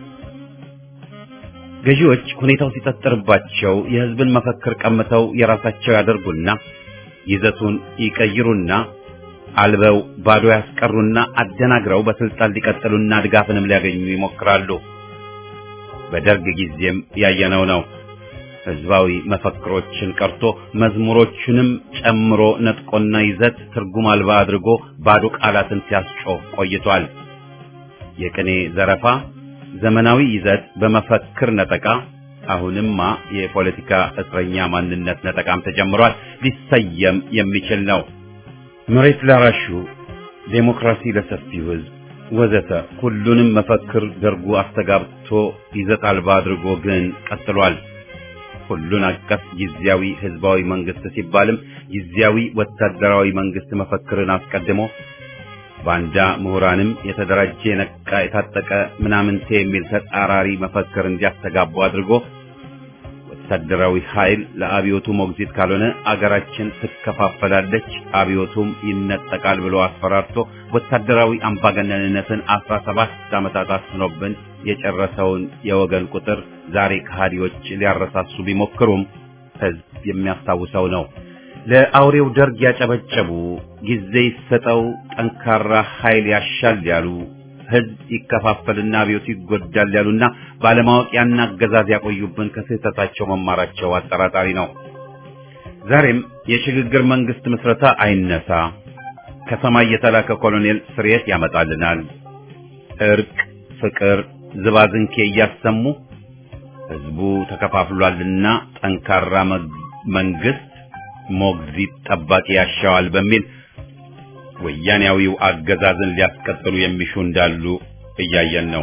ገዢዎች ሁኔታው ሲጠጥርባቸው የህዝብን መፈክር ቀምተው የራሳቸው ያደርጉና ይዘቱን ይቀይሩና አልበው ባዶ ያስቀሩና አደናግረው በስልጣን ሊቀጥሉና ድጋፍንም ሊያገኙ ይሞክራሉ። በደርግ ጊዜም ያየነው ነው። ህዝባዊ መፈክሮችን ቀርቶ መዝሙሮቹንም ጨምሮ ነጥቆና ይዘት ትርጉም አልባ አድርጎ ባዶ ቃላትን ሲያስጮህ ቆይቷል። የቅኔ ዘረፋ ዘመናዊ ይዘት በመፈክር ነጠቃ፣ አሁንማ የፖለቲካ እስረኛ ማንነት ነጠቃም ተጀምሯል። ሊሰየም የሚችል ነው። መሬት ላራሹ፣ ዴሞክራሲ ለሰፊው ህዝብ ወዘተ ሁሉንም መፈክር ደርጉ አስተጋብቶ ይዘት አልባ አድርጎ ግን ቀጥሏል። ሁሉን አቀፍ ጊዜያዊ ህዝባዊ መንግስት ሲባልም ጊዜያዊ ወታደራዊ መንግስት መፈክርን አስቀድሞ ባንዳ ምሁራንም የተደራጀ የነቃ የታጠቀ ምናምንቴ የሚል ተጻራሪ መፈክር እንዲያስተጋቡ አድርጎ ወታደራዊ ኃይል ለአብዮቱ ሞግዚት ካልሆነ አገራችን ትከፋፈላለች፣ አብዮቱም ይነጠቃል ብሎ አስፈራርቶ ወታደራዊ አምባገነንነትን አስራ ሰባት ዓመታት አስኖብን የጨረሰውን የወገን ቁጥር ዛሬ ከሃዲዎች ሊያረሳሱ ቢሞክሩም ህዝብ የሚያስታውሰው ነው። ለአውሬው ደርግ ያጨበጨቡ፣ ጊዜ ይሰጠው፣ ጠንካራ ኃይል ያሻል ያሉ፣ ህዝብ ይከፋፈልና አብዮቱ ይጎዳል ያሉና ባለማወቅ ያን አገዛዝ ያቆዩብን ከስህተታቸው መማራቸው አጠራጣሪ ነው። ዛሬም የሽግግር መንግስት ምስረታ አይነሳ፣ ከሰማይ የተላከ ኮሎኔል ስርየት ያመጣልናል፣ እርቅ፣ ፍቅር፣ ዝባዝንኬ እያሰሙ ህዝቡ ተከፋፍሏልና ጠንካራ መንግስት ሞግዚት ጠባቂ ያሻዋል በሚል ወያኔያዊው አገዛዝን ሊያስቀጥሉ የሚሹ እንዳሉ እያየን ነው።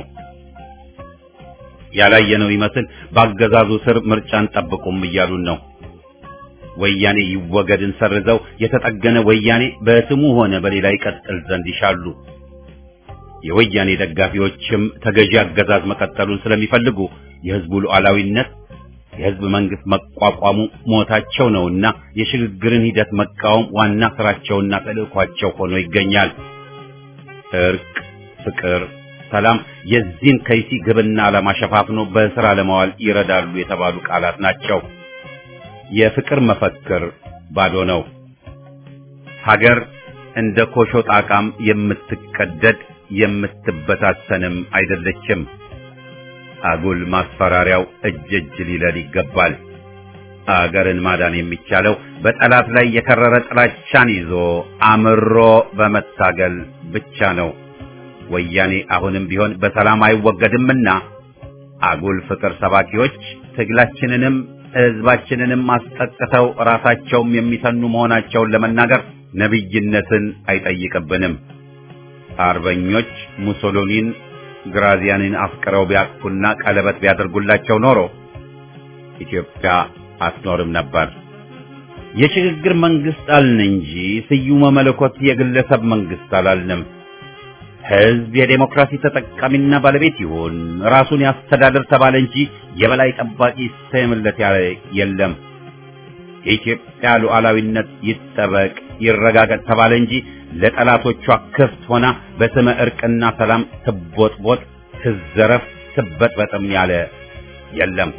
ያላየነው ይመስል በአገዛዙ ስር ምርጫን ጠብቁም እያሉን ነው። ወያኔ ይወገድን ሰርዘው የተጠገነ ወያኔ በስሙ ሆነ በሌላ ይቀጥል ዘንድ ይሻሉ። የወያኔ ደጋፊዎችም ተገዢ አገዛዝ መቀጠሉን ስለሚፈልጉ የህዝቡ ሉዓላዊነት የህዝብ መንግስት መቋቋሙ ሞታቸው ነውና የሽግግርን ሂደት መቃወም ዋና ስራቸውና ተልእኳቸው ሆኖ ይገኛል። እርቅ፣ ፍቅር፣ ሰላም የዚህን ከይሲ ግብና ዓላማ ሸፋፍኖ በስራ ለማዋል ይረዳሉ የተባሉ ቃላት ናቸው። የፍቅር መፈክር ባዶ ነው። ሀገር እንደ ኮሾ ጣቃም የምትቀደድ የምትበታተንም አይደለችም። አጉል ማስፈራሪያው እጅ እጅ ሊለል ይገባል። አገርን ማዳን የሚቻለው በጠላት ላይ የከረረ ጥላቻን ይዞ አምሮ በመታገል ብቻ ነው። ወያኔ አሁንም ቢሆን በሰላም አይወገድምና አጉል ፍቅር ሰባኪዎች ትግላችንንም ህዝባችንንም አስጠቅተው ራሳቸውም የሚሰኑ መሆናቸውን ለመናገር ነብይነትን አይጠይቅብንም። አርበኞች ሙሶሎኒን ግራዚያንን አፍቅረው ቢያቅፉና ቀለበት ቢያደርጉላቸው ኖሮ ኢትዮጵያ አትኖርም ነበር። የሽግግር መንግስት አልን እንጂ ስዩመ መለኮት የግለሰብ መንግስት አላልንም። ህዝብ የዴሞክራሲ ተጠቃሚና ባለቤት ይሁን፣ ራሱን ያስተዳድር ተባለ እንጂ የበላይ ጠባቂ ይሰየምለት ያለ የለም። የኢትዮጵያ ሉዓላዊነት ይጠበቅ ይረጋገጥ ተባለ እንጂ ለጠላቶቿ ክፍት ሆና በስመ እርቅና ሰላም ትቦጥቦጥ፣ ትዘረፍ፣ ትበጥበጥም ያለ የለም።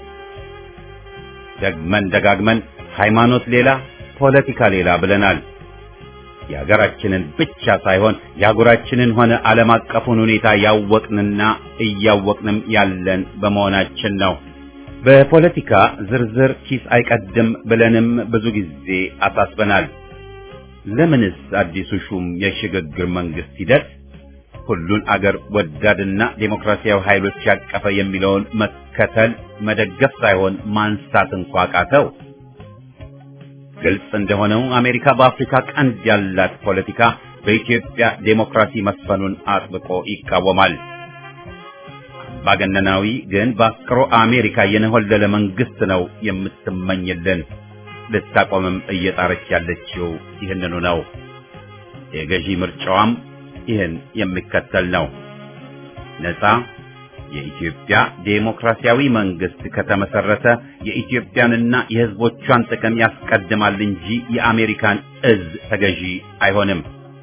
ደግመን ደጋግመን ሃይማኖት ሌላ ፖለቲካ ሌላ ብለናል። የሀገራችንን ብቻ ሳይሆን የአህጉራችንን ሆነ ዓለም አቀፉን ሁኔታ ያወቅንና እያወቅንም ያለን በመሆናችን ነው። በፖለቲካ ዝርዝር ኪስ አይቀድም ብለንም ብዙ ጊዜ አሳስበናል። ለምንስ አዲሱ ሹም የሽግግር መንግስት ሂደት ሁሉን አገር ወዳድና ዴሞክራሲያዊ ኃይሎች ያቀፈ የሚለውን መከተል መደገፍ ሳይሆን ማንሳት እንኳ ቃተው? ግልጽ እንደሆነው አሜሪካ በአፍሪካ ቀንድ ያላት ፖለቲካ በኢትዮጵያ ዴሞክራሲ መስፈኑን አጥብቆ ይቃወማል። አምባገነናዊ ግን በአፍቅሮ አሜሪካ የነሆለለ መንግስት ነው የምትመኝልን። ልታቆምም እየጣረች ያለችው ይህንኑ ነው። የገዢ ምርጫዋም ይህን የሚከተል ነው። ነፃ የኢትዮጵያ ዴሞክራሲያዊ መንግስት ከተመሰረተ የኢትዮጵያንና የሕዝቦቿን ጥቅም ያስቀድማል እንጂ የአሜሪካን እዝ ተገዢ አይሆንም።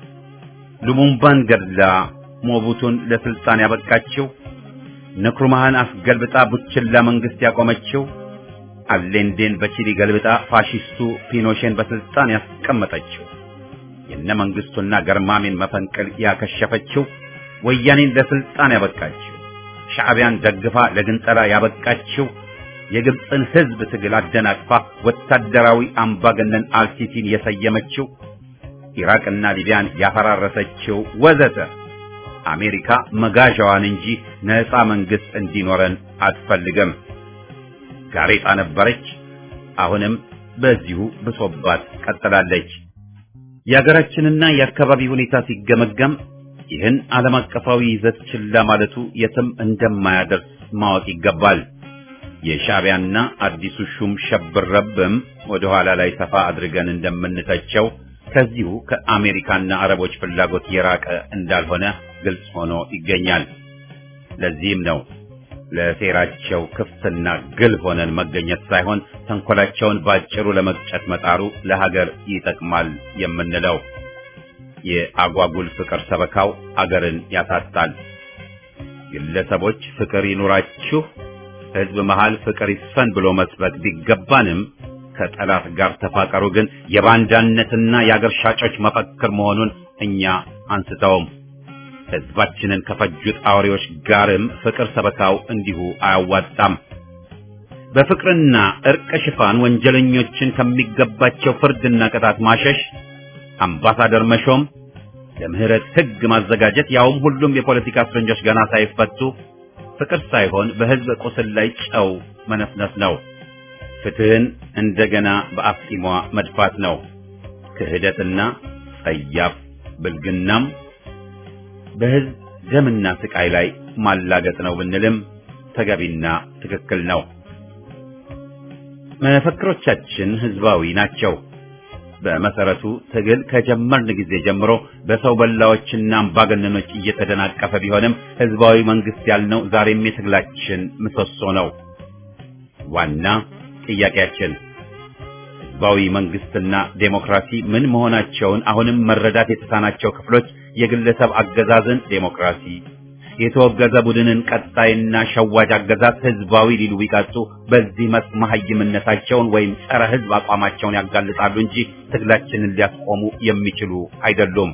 ሉሙምባን ገድላ ሞቡቱን ለስልጣን ያበቃችው፣ ንክሩማህን አስገልብጣ ቡችላ መንግስት ያቆመችው፣ አሌንዴን በቺሊ ገልብጣ ፋሺስቱ ፒኖሼን በስልጣን ያስቀመጠችው፣ የነ መንግስቱና ገርማሜን መፈንቅል ያከሸፈችው፣ ወያኔን ለስልጣን ያበቃችው ሻዕቢያን ደግፋ ለግንጠላ ያበቃችው የግብፅን ህዝብ ትግል አደናቅፋ ወታደራዊ አምባገነን አልሲሲን የሰየመችው ኢራቅና ሊቢያን ያፈራረሰችው ወዘተ አሜሪካ መጋዣዋን እንጂ ነፃ መንግስት እንዲኖረን አትፈልግም። ጋሬጣ ነበረች፣ አሁንም በዚሁ ብሶባት ቀጥላለች። የሀገራችንና የአካባቢ ሁኔታ ሲገመገም ይህን ዓለም አቀፋዊ ይዘት ችላ ማለቱ የትም እንደማያደርስ ማወቅ ይገባል። የሻዕቢያና አዲሱ ሹም ሸብረብም ወደ ኋላ ላይ ሰፋ አድርገን እንደምንተቸው ከዚሁ ከአሜሪካና አረቦች ፍላጎት የራቀ እንዳልሆነ ግልጽ ሆኖ ይገኛል። ለዚህም ነው ለሴራቸው ክፍትና ግል ሆነን መገኘት ሳይሆን ተንኮላቸውን ባጭሩ ለመቅጨት መጣሩ ለሀገር ይጠቅማል የምንለው። የአጓጉል ፍቅር ሰበካው አገርን ያሳጣል። ግለሰቦች ፍቅር ይኑራችሁ፣ ህዝብ መሃል ፍቅር ይስፈን ብሎ መስበክ ቢገባንም ከጠላት ጋር ተፋቀሩ ግን የባንዳነትና የአገር ሻጮች መፈክር መሆኑን እኛ አንስተውም። ህዝባችንን ከፈጁት አውሬዎች ጋርም ፍቅር ሰበካው እንዲሁ አያዋጣም። በፍቅርና እርቅ ሽፋን ወንጀለኞችን ከሚገባቸው ፍርድና ቅጣት ማሸሽ አምባሳደር መሾም፣ ለምህረት ህግ ማዘጋጀት፣ ያውም ሁሉም የፖለቲካ እስረኞች ገና ሳይፈቱ ፍቅር ሳይሆን በህዝብ ቁስል ላይ ጨው መነፍነፍ ነው። ፍትህን እንደገና በአፍጢሟ መድፋት ነው። ክህደትና ጸያፍ ብልግናም በህዝብ ደምና ስቃይ ላይ ማላገጥ ነው ብንልም ተገቢና ትክክል ነው። መፈክሮቻችን ህዝባዊ ናቸው። በመሰረቱ ትግል ከጀመርን ጊዜ ጀምሮ በሰው በላዎችና አምባገነኖች እየተደናቀፈ ቢሆንም ህዝባዊ መንግስት ያልነው ዛሬም የትግላችን ምሰሶ ነው። ዋና ጥያቄያችን ህዝባዊ መንግስትና ዴሞክራሲ ምን መሆናቸውን አሁንም መረዳት የተሳናቸው ክፍሎች የግለሰብ አገዛዝን ዴሞክራሲ፣ የተወገዘ ቡድንን ቀጣይና ሸዋጅ አገዛዝ ህዝባዊ ሊሉ ቢቀጡ በዚህ መስክ መሀይምነታቸውን ወይም ጸረ ህዝብ አቋማቸውን ያጋልጣሉ እንጂ ትግላችንን ሊያስቆሙ የሚችሉ አይደሉም።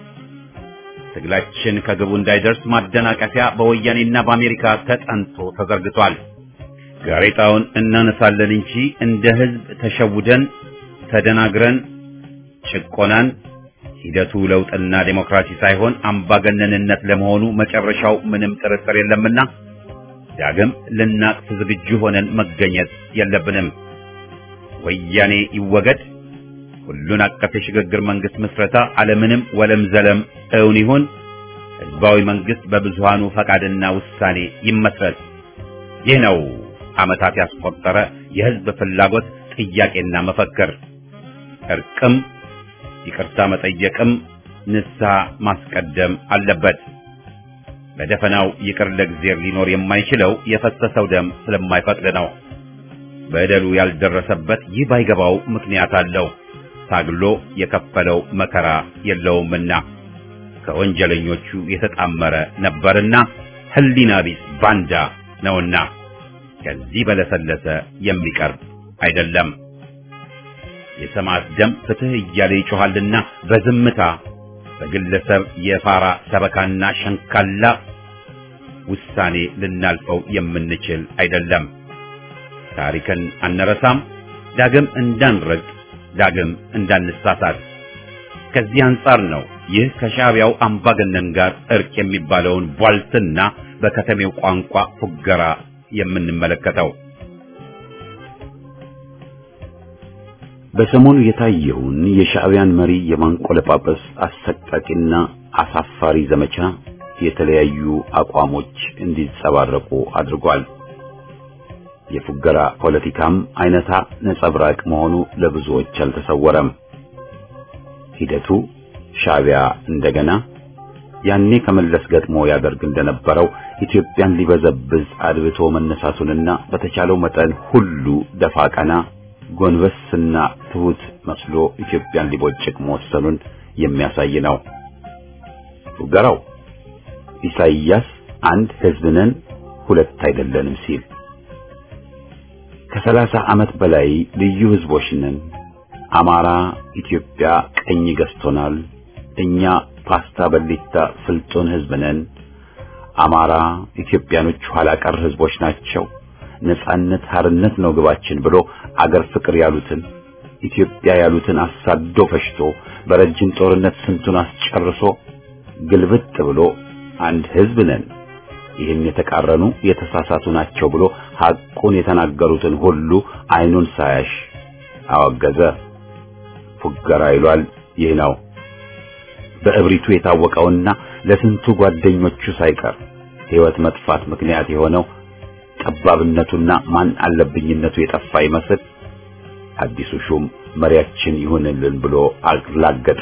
ትግላችን ከግቡ እንዳይደርስ ማደናቀፊያ በወያኔና በአሜሪካ ተጠንቶ ተዘርግቷል። ጋሬጣውን እናነሳለን እንጂ እንደ ህዝብ ተሸውደን ተደናግረን ጭቆናን ሂደቱ ለውጥና ዴሞክራሲ ሳይሆን አምባገነንነት ለመሆኑ መጨረሻው ምንም ጥርጥር የለምና ዳግም ልናቅፍ ዝግጁ ሆነን መገኘት የለብንም። ወያኔ ይወገድ፣ ሁሉን አቀፍ የሽግግር መንግስት ምስረታ አለምንም ወለም ዘለም እውን ይሁን፣ ህዝባዊ መንግስት በብዙሃኑ ፈቃድና ውሳኔ ይመስረት። ይህ ነው ዓመታት ያስቆጠረ የህዝብ ፍላጎት ጥያቄና መፈክር። እርቅም ይቅርታ መጠየቅም ንስሐ ማስቀደም አለበት። በደፈናው ይቅር ለእግዚአብሔር ሊኖር የማይችለው የፈሰሰው ደም ስለማይፈቅድ ነው። በደሉ ያልደረሰበት ይህ ባይገባው ምክንያት አለው። ታግሎ የከፈለው መከራ የለውምና ከወንጀለኞቹ የተጣመረ ነበርና ህሊና ቢስ ባንዳ ነውና ከዚህ በለሰለሰ የሚቀርብ አይደለም። የሰማዕት ደም ፍትህ እያለ ይጮኻልና በዝምታ በግለሰብ የፋራ ሰበካና ሸንካላ ውሳኔ ልናልፈው የምንችል አይደለም። ታሪክን አንረሳም። ዳግም እንዳንረግጥ፣ ዳግም እንዳንሳሳት። ከዚህ አንጻር ነው ይህ ከሻዕቢያው አምባገነን ጋር እርቅ የሚባለውን ቧልትና በከተሜው ቋንቋ ፉገራ የምንመለከተው። በሰሞኑ የታየውን የሻዕቢያን መሪ የማንቆለጳጰስ አሰቃቂና አሳፋሪ ዘመቻ የተለያዩ አቋሞች እንዲንጸባረቁ አድርጓል። የፉገራ ፖለቲካም አይነታ ነጸብራቅ መሆኑ ለብዙዎች አልተሰወረም። ሂደቱ ሻዕቢያ እንደገና ያኔ ከመለስ ገጥሞ ያደርግ እንደነበረው ኢትዮጵያን ሊበዘብዝ አድብቶ መነሳቱንና በተቻለው መጠን ሁሉ ደፋ ቀና ጎንበስና ትሁት መስሎ ኢትዮጵያን ሊቦጭቅ መወሰኑን የሚያሳይ ነው። ፉገራው ኢሳይያስ አንድ ሕዝብ ነን ሁለት አይደለንም ሲል ከሰላሳ ዓመት በላይ ልዩ ሕዝቦች ነን፣ አማራ ኢትዮጵያ ቀኝ ገዝቶናል፣ እኛ ፓስታ በሊታ ፍልጡን ሕዝብ ነን፣ አማራ ኢትዮጵያኖች ኋላ ቀር ሕዝቦች ናቸው ነጻነት ሀርነት ነው ግባችን ብሎ አገር ፍቅር ያሉትን ኢትዮጵያ ያሉትን አሳዶ ፈሽቶ በረጅም ጦርነት ስንቱን አስጨርሶ ግልብጥ ብሎ አንድ ሕዝብ ነን፣ ይህን የተቃረኑ የተሳሳቱ ናቸው ብሎ ሐቁን የተናገሩትን ሁሉ አይኑን ሳያሽ አወገዘ። ፉገራ ይሏል ይህ ነው። በእብሪቱ የታወቀውና ለስንቱ ጓደኞቹ ሳይቀር ሕይወት መጥፋት ምክንያት የሆነው ጠባብነቱና ማን አለብኝነቱ የጠፋ ይመስል አዲሱ ሹም መሪያችን ይሁንልን ብሎ አላገጠ።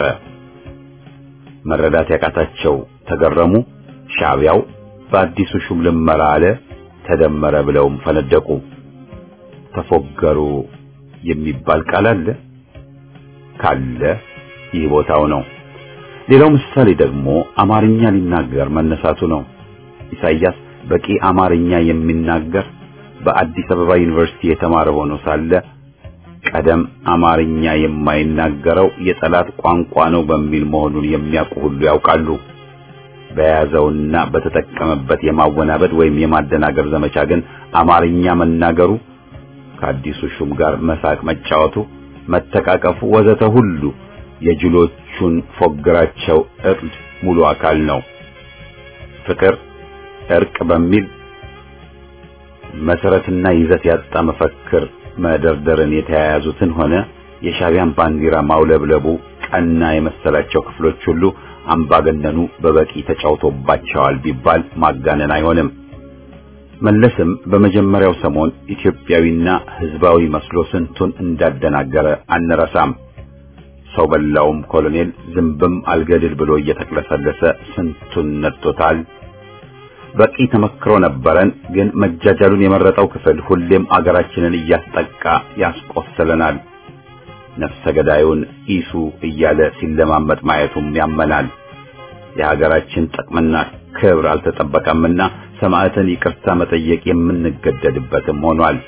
መረዳት ያቃታቸው ተገረሙ። ሻዕቢያው በአዲሱ ሹም ልመራ አለ፣ ተደመረ ብለውም ፈነደቁ። ተፎገሩ የሚባል ቃል አለ ካለ ይህ ቦታው ነው። ሌላው ምሳሌ ደግሞ አማርኛ ሊናገር መነሳቱ ነው። ኢሳይያስ በቂ አማርኛ የሚናገር በአዲስ አበባ ዩኒቨርሲቲ የተማረ ሆኖ ሳለ ቀደም አማርኛ የማይናገረው የጠላት ቋንቋ ነው በሚል መሆኑን የሚያውቁ ሁሉ ያውቃሉ። በያዘውና በተጠቀመበት የማወናበድ ወይም የማደናገር ዘመቻ ግን አማርኛ መናገሩ ከአዲሱ ሹም ጋር መሳቅ መጫወቱ፣ መተቃቀፉ ወዘተ ሁሉ የጅሎቹን ፎግራቸው እርድ ሙሉ አካል ነው። ፍቅር እርቅ በሚል መሰረትና ይዘት ያጣ መፈክር መደርደርን የተያያዙትን ሆነ የሻዕቢያን ባንዲራ ማውለብለቡ ቀና የመሰላቸው ክፍሎች ሁሉ አምባገነኑ በበቂ ተጫውቶባቸዋል ቢባል ማጋነን አይሆንም። መለስም በመጀመሪያው ሰሞን ኢትዮጵያዊና ሕዝባዊ መስሎ ስንቱን እንዳደናገረ አንረሳም። ሰው በላውም ኮሎኔል ዝንብም አልገድል ብሎ እየተቅለሰለሰ ስንቱን ነጥቶታል። በቂ ተመክሮ ነበረን። ግን መጃጃሉን የመረጠው ክፍል ሁሌም አገራችንን እያስጠቃ ያስቆስለናል። ነፍሰ ገዳዩን ኢሱ እያለ ሲለማመጥ ማየቱም ያመናል። የሀገራችን ጥቅምና ክብር አልተጠበቀምና ሰማዕትን ይቅርታ መጠየቅ የምንገደድበትም ሆኗል።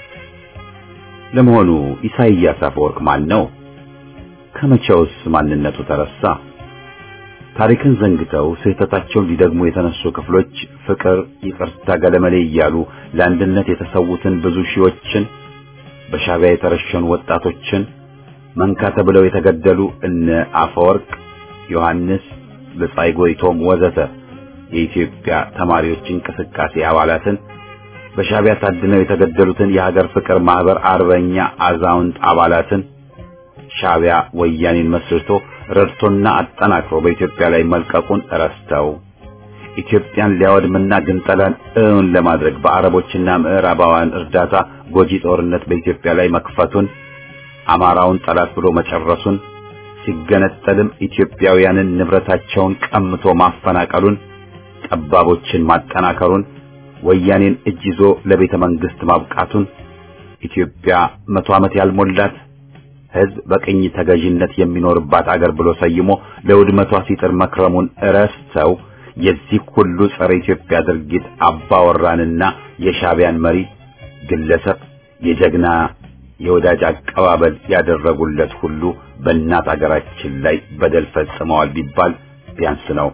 ለመሆኑ ኢሳይያስ አፈወርቅ ማን ነው? ከመቼውስ ማንነቱ ተረሳ? ታሪክን ዘንግተው ስህተታቸውን ሊደግሙ የተነሱ ክፍሎች ፍቅር፣ ይቅርታ፣ ገለመሌ እያሉ ለአንድነት የተሰዉትን ብዙ ሺዎችን በሻዕቢያ የተረሸኑ ወጣቶችን መንካ ተብለው የተገደሉ እነ አፈወርቅ፣ ዮሐንስ፣ ብጻይ ጎይቶም ወዘተ የኢትዮጵያ ተማሪዎች እንቅስቃሴ አባላትን በሻዕቢያ ታድነው የተገደሉትን የሀገር ፍቅር ማህበር አርበኛ አዛውንት አባላትን ሻዕቢያ ወያኔን መስርቶ ረድቶና አጠናክሮ በኢትዮጵያ ላይ መልቀቁን ረስተው ኢትዮጵያን ሊያወድምና ግንጠላን እውን ለማድረግ በአረቦችና ምዕራባውያን እርዳታ ጎጂ ጦርነት በኢትዮጵያ ላይ መክፈቱን አማራውን ጠላት ብሎ መጨረሱን ሲገነጠልም ኢትዮጵያውያንን ንብረታቸውን ቀምቶ ማፈናቀሉን ጠባቦችን ማጠናከሩን ወያኔን እጅ ይዞ ለቤተ መንግስት ማብቃቱን ኢትዮጵያ መቶ ዓመት ያልሞላት ሕዝብ በቅኝ ተገዥነት የሚኖርባት አገር ብሎ ሰይሞ ለውድመቷ ሲጥር መክረሙን ረስተው የዚህ ሁሉ ጸረ ኢትዮጵያ ድርጊት አባወራንና የሻዕቢያን መሪ ግለሰብ የጀግና የወዳጅ አቀባበል ያደረጉለት ሁሉ በእናት አገራችን ላይ በደል ፈጽመዋል ቢባል ቢያንስ ነው።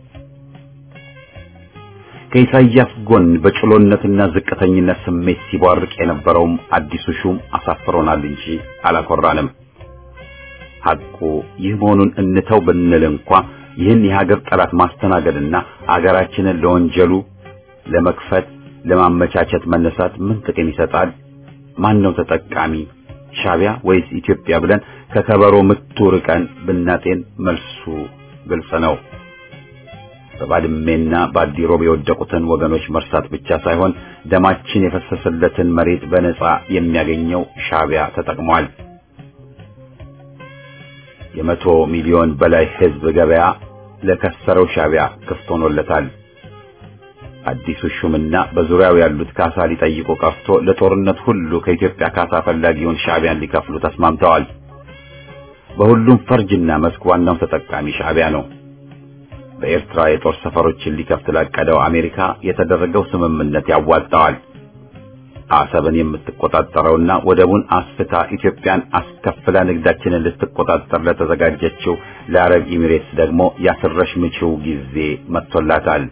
ከኢሳይያስ ጎን በጭሎነትና ዝቅተኝነት ስሜት ሲቧርቅ የነበረውም አዲሱ ሹም አሳፍሮናል እንጂ አላኮራንም። ሐቁ ይህ መሆኑን እንተው ብንል እንኳ ይህን የሀገር ጠላት ማስተናገድና አገራችንን ለወንጀሉ ለመክፈት ለማመቻቸት መነሳት ምን ጥቅም ይሰጣል? ማን ነው ተጠቃሚ? ሻቢያ ወይስ ኢትዮጵያ ብለን ከከበሮ ምቱ ርቀን ብናጤን መልሱ ግልጽ ነው። በባድሜና በአዲሮብ የወደቁትን ወገኖች መርሳት ብቻ ሳይሆን ደማችን የፈሰሰለትን መሬት በነጻ የሚያገኘው ሻቢያ ተጠቅሟል። የመቶ ሚሊዮን በላይ ሕዝብ ገበያ ለከሰረው ሻቢያ ክፍት ሆኖለታል። አዲሱ ሹምና በዙሪያው ያሉት ካሳ ሊጠይቁ ቀርቶ ለጦርነት ሁሉ ከኢትዮጵያ ካሳ ፈላጊውን ሻቢያን ሊከፍሉ ተስማምተዋል። በሁሉም ፈርጅና መስክ ዋናው ተጠቃሚ ሻቢያ ነው። በኤርትራ የጦር ሰፈሮችን ሊከፍት ላቀደው አሜሪካ የተደረገው ስምምነት ያዋጣዋል። አሰብን የምትቆጣጠረውና ወደቡን አስፍታ ኢትዮጵያን አስከፍላ ንግዳችንን ልትቆጣጠር ለተዘጋጀችው ለአረብ ኤሚሬትስ ደግሞ ያስረሽ ምችው ጊዜ መጥቶላታል።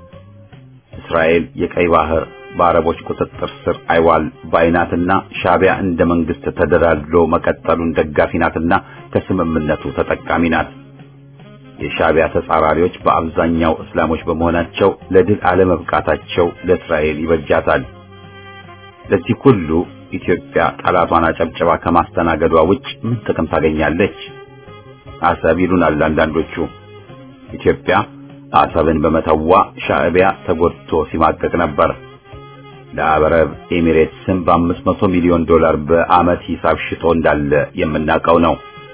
እስራኤል የቀይ ባህር በአረቦች ቁጥጥር ስር አይዋል ባይናትና ሻቢያ እንደ መንግስት ተደላድሎ መቀጠሉን ደጋፊ ናትና ከስምምነቱ ተጠቃሚ ናት። የሻቢያ ተጻራሪዎች በአብዛኛው እስላሞች በመሆናቸው ለድል አለመብቃታቸው ለእስራኤል ይበጃታል። ለዚህ ሁሉ ኢትዮጵያ ጠላቷን አጨብጭባ ከማስተናገዷ ውጭ ምን ጥቅም ታገኛለች? አሰብ ይሉናል አንዳንዶቹ። ኢትዮጵያ አሰብን በመተዋ ሻዕቢያ ተጎድቶ ሲማቀቅ ነበር። ለአረብ ኤሚሬትስም በአምስት መቶ ሚሊዮን ዶላር በዓመት ሂሳብ ሽጦ እንዳለ የምናውቀው ነው።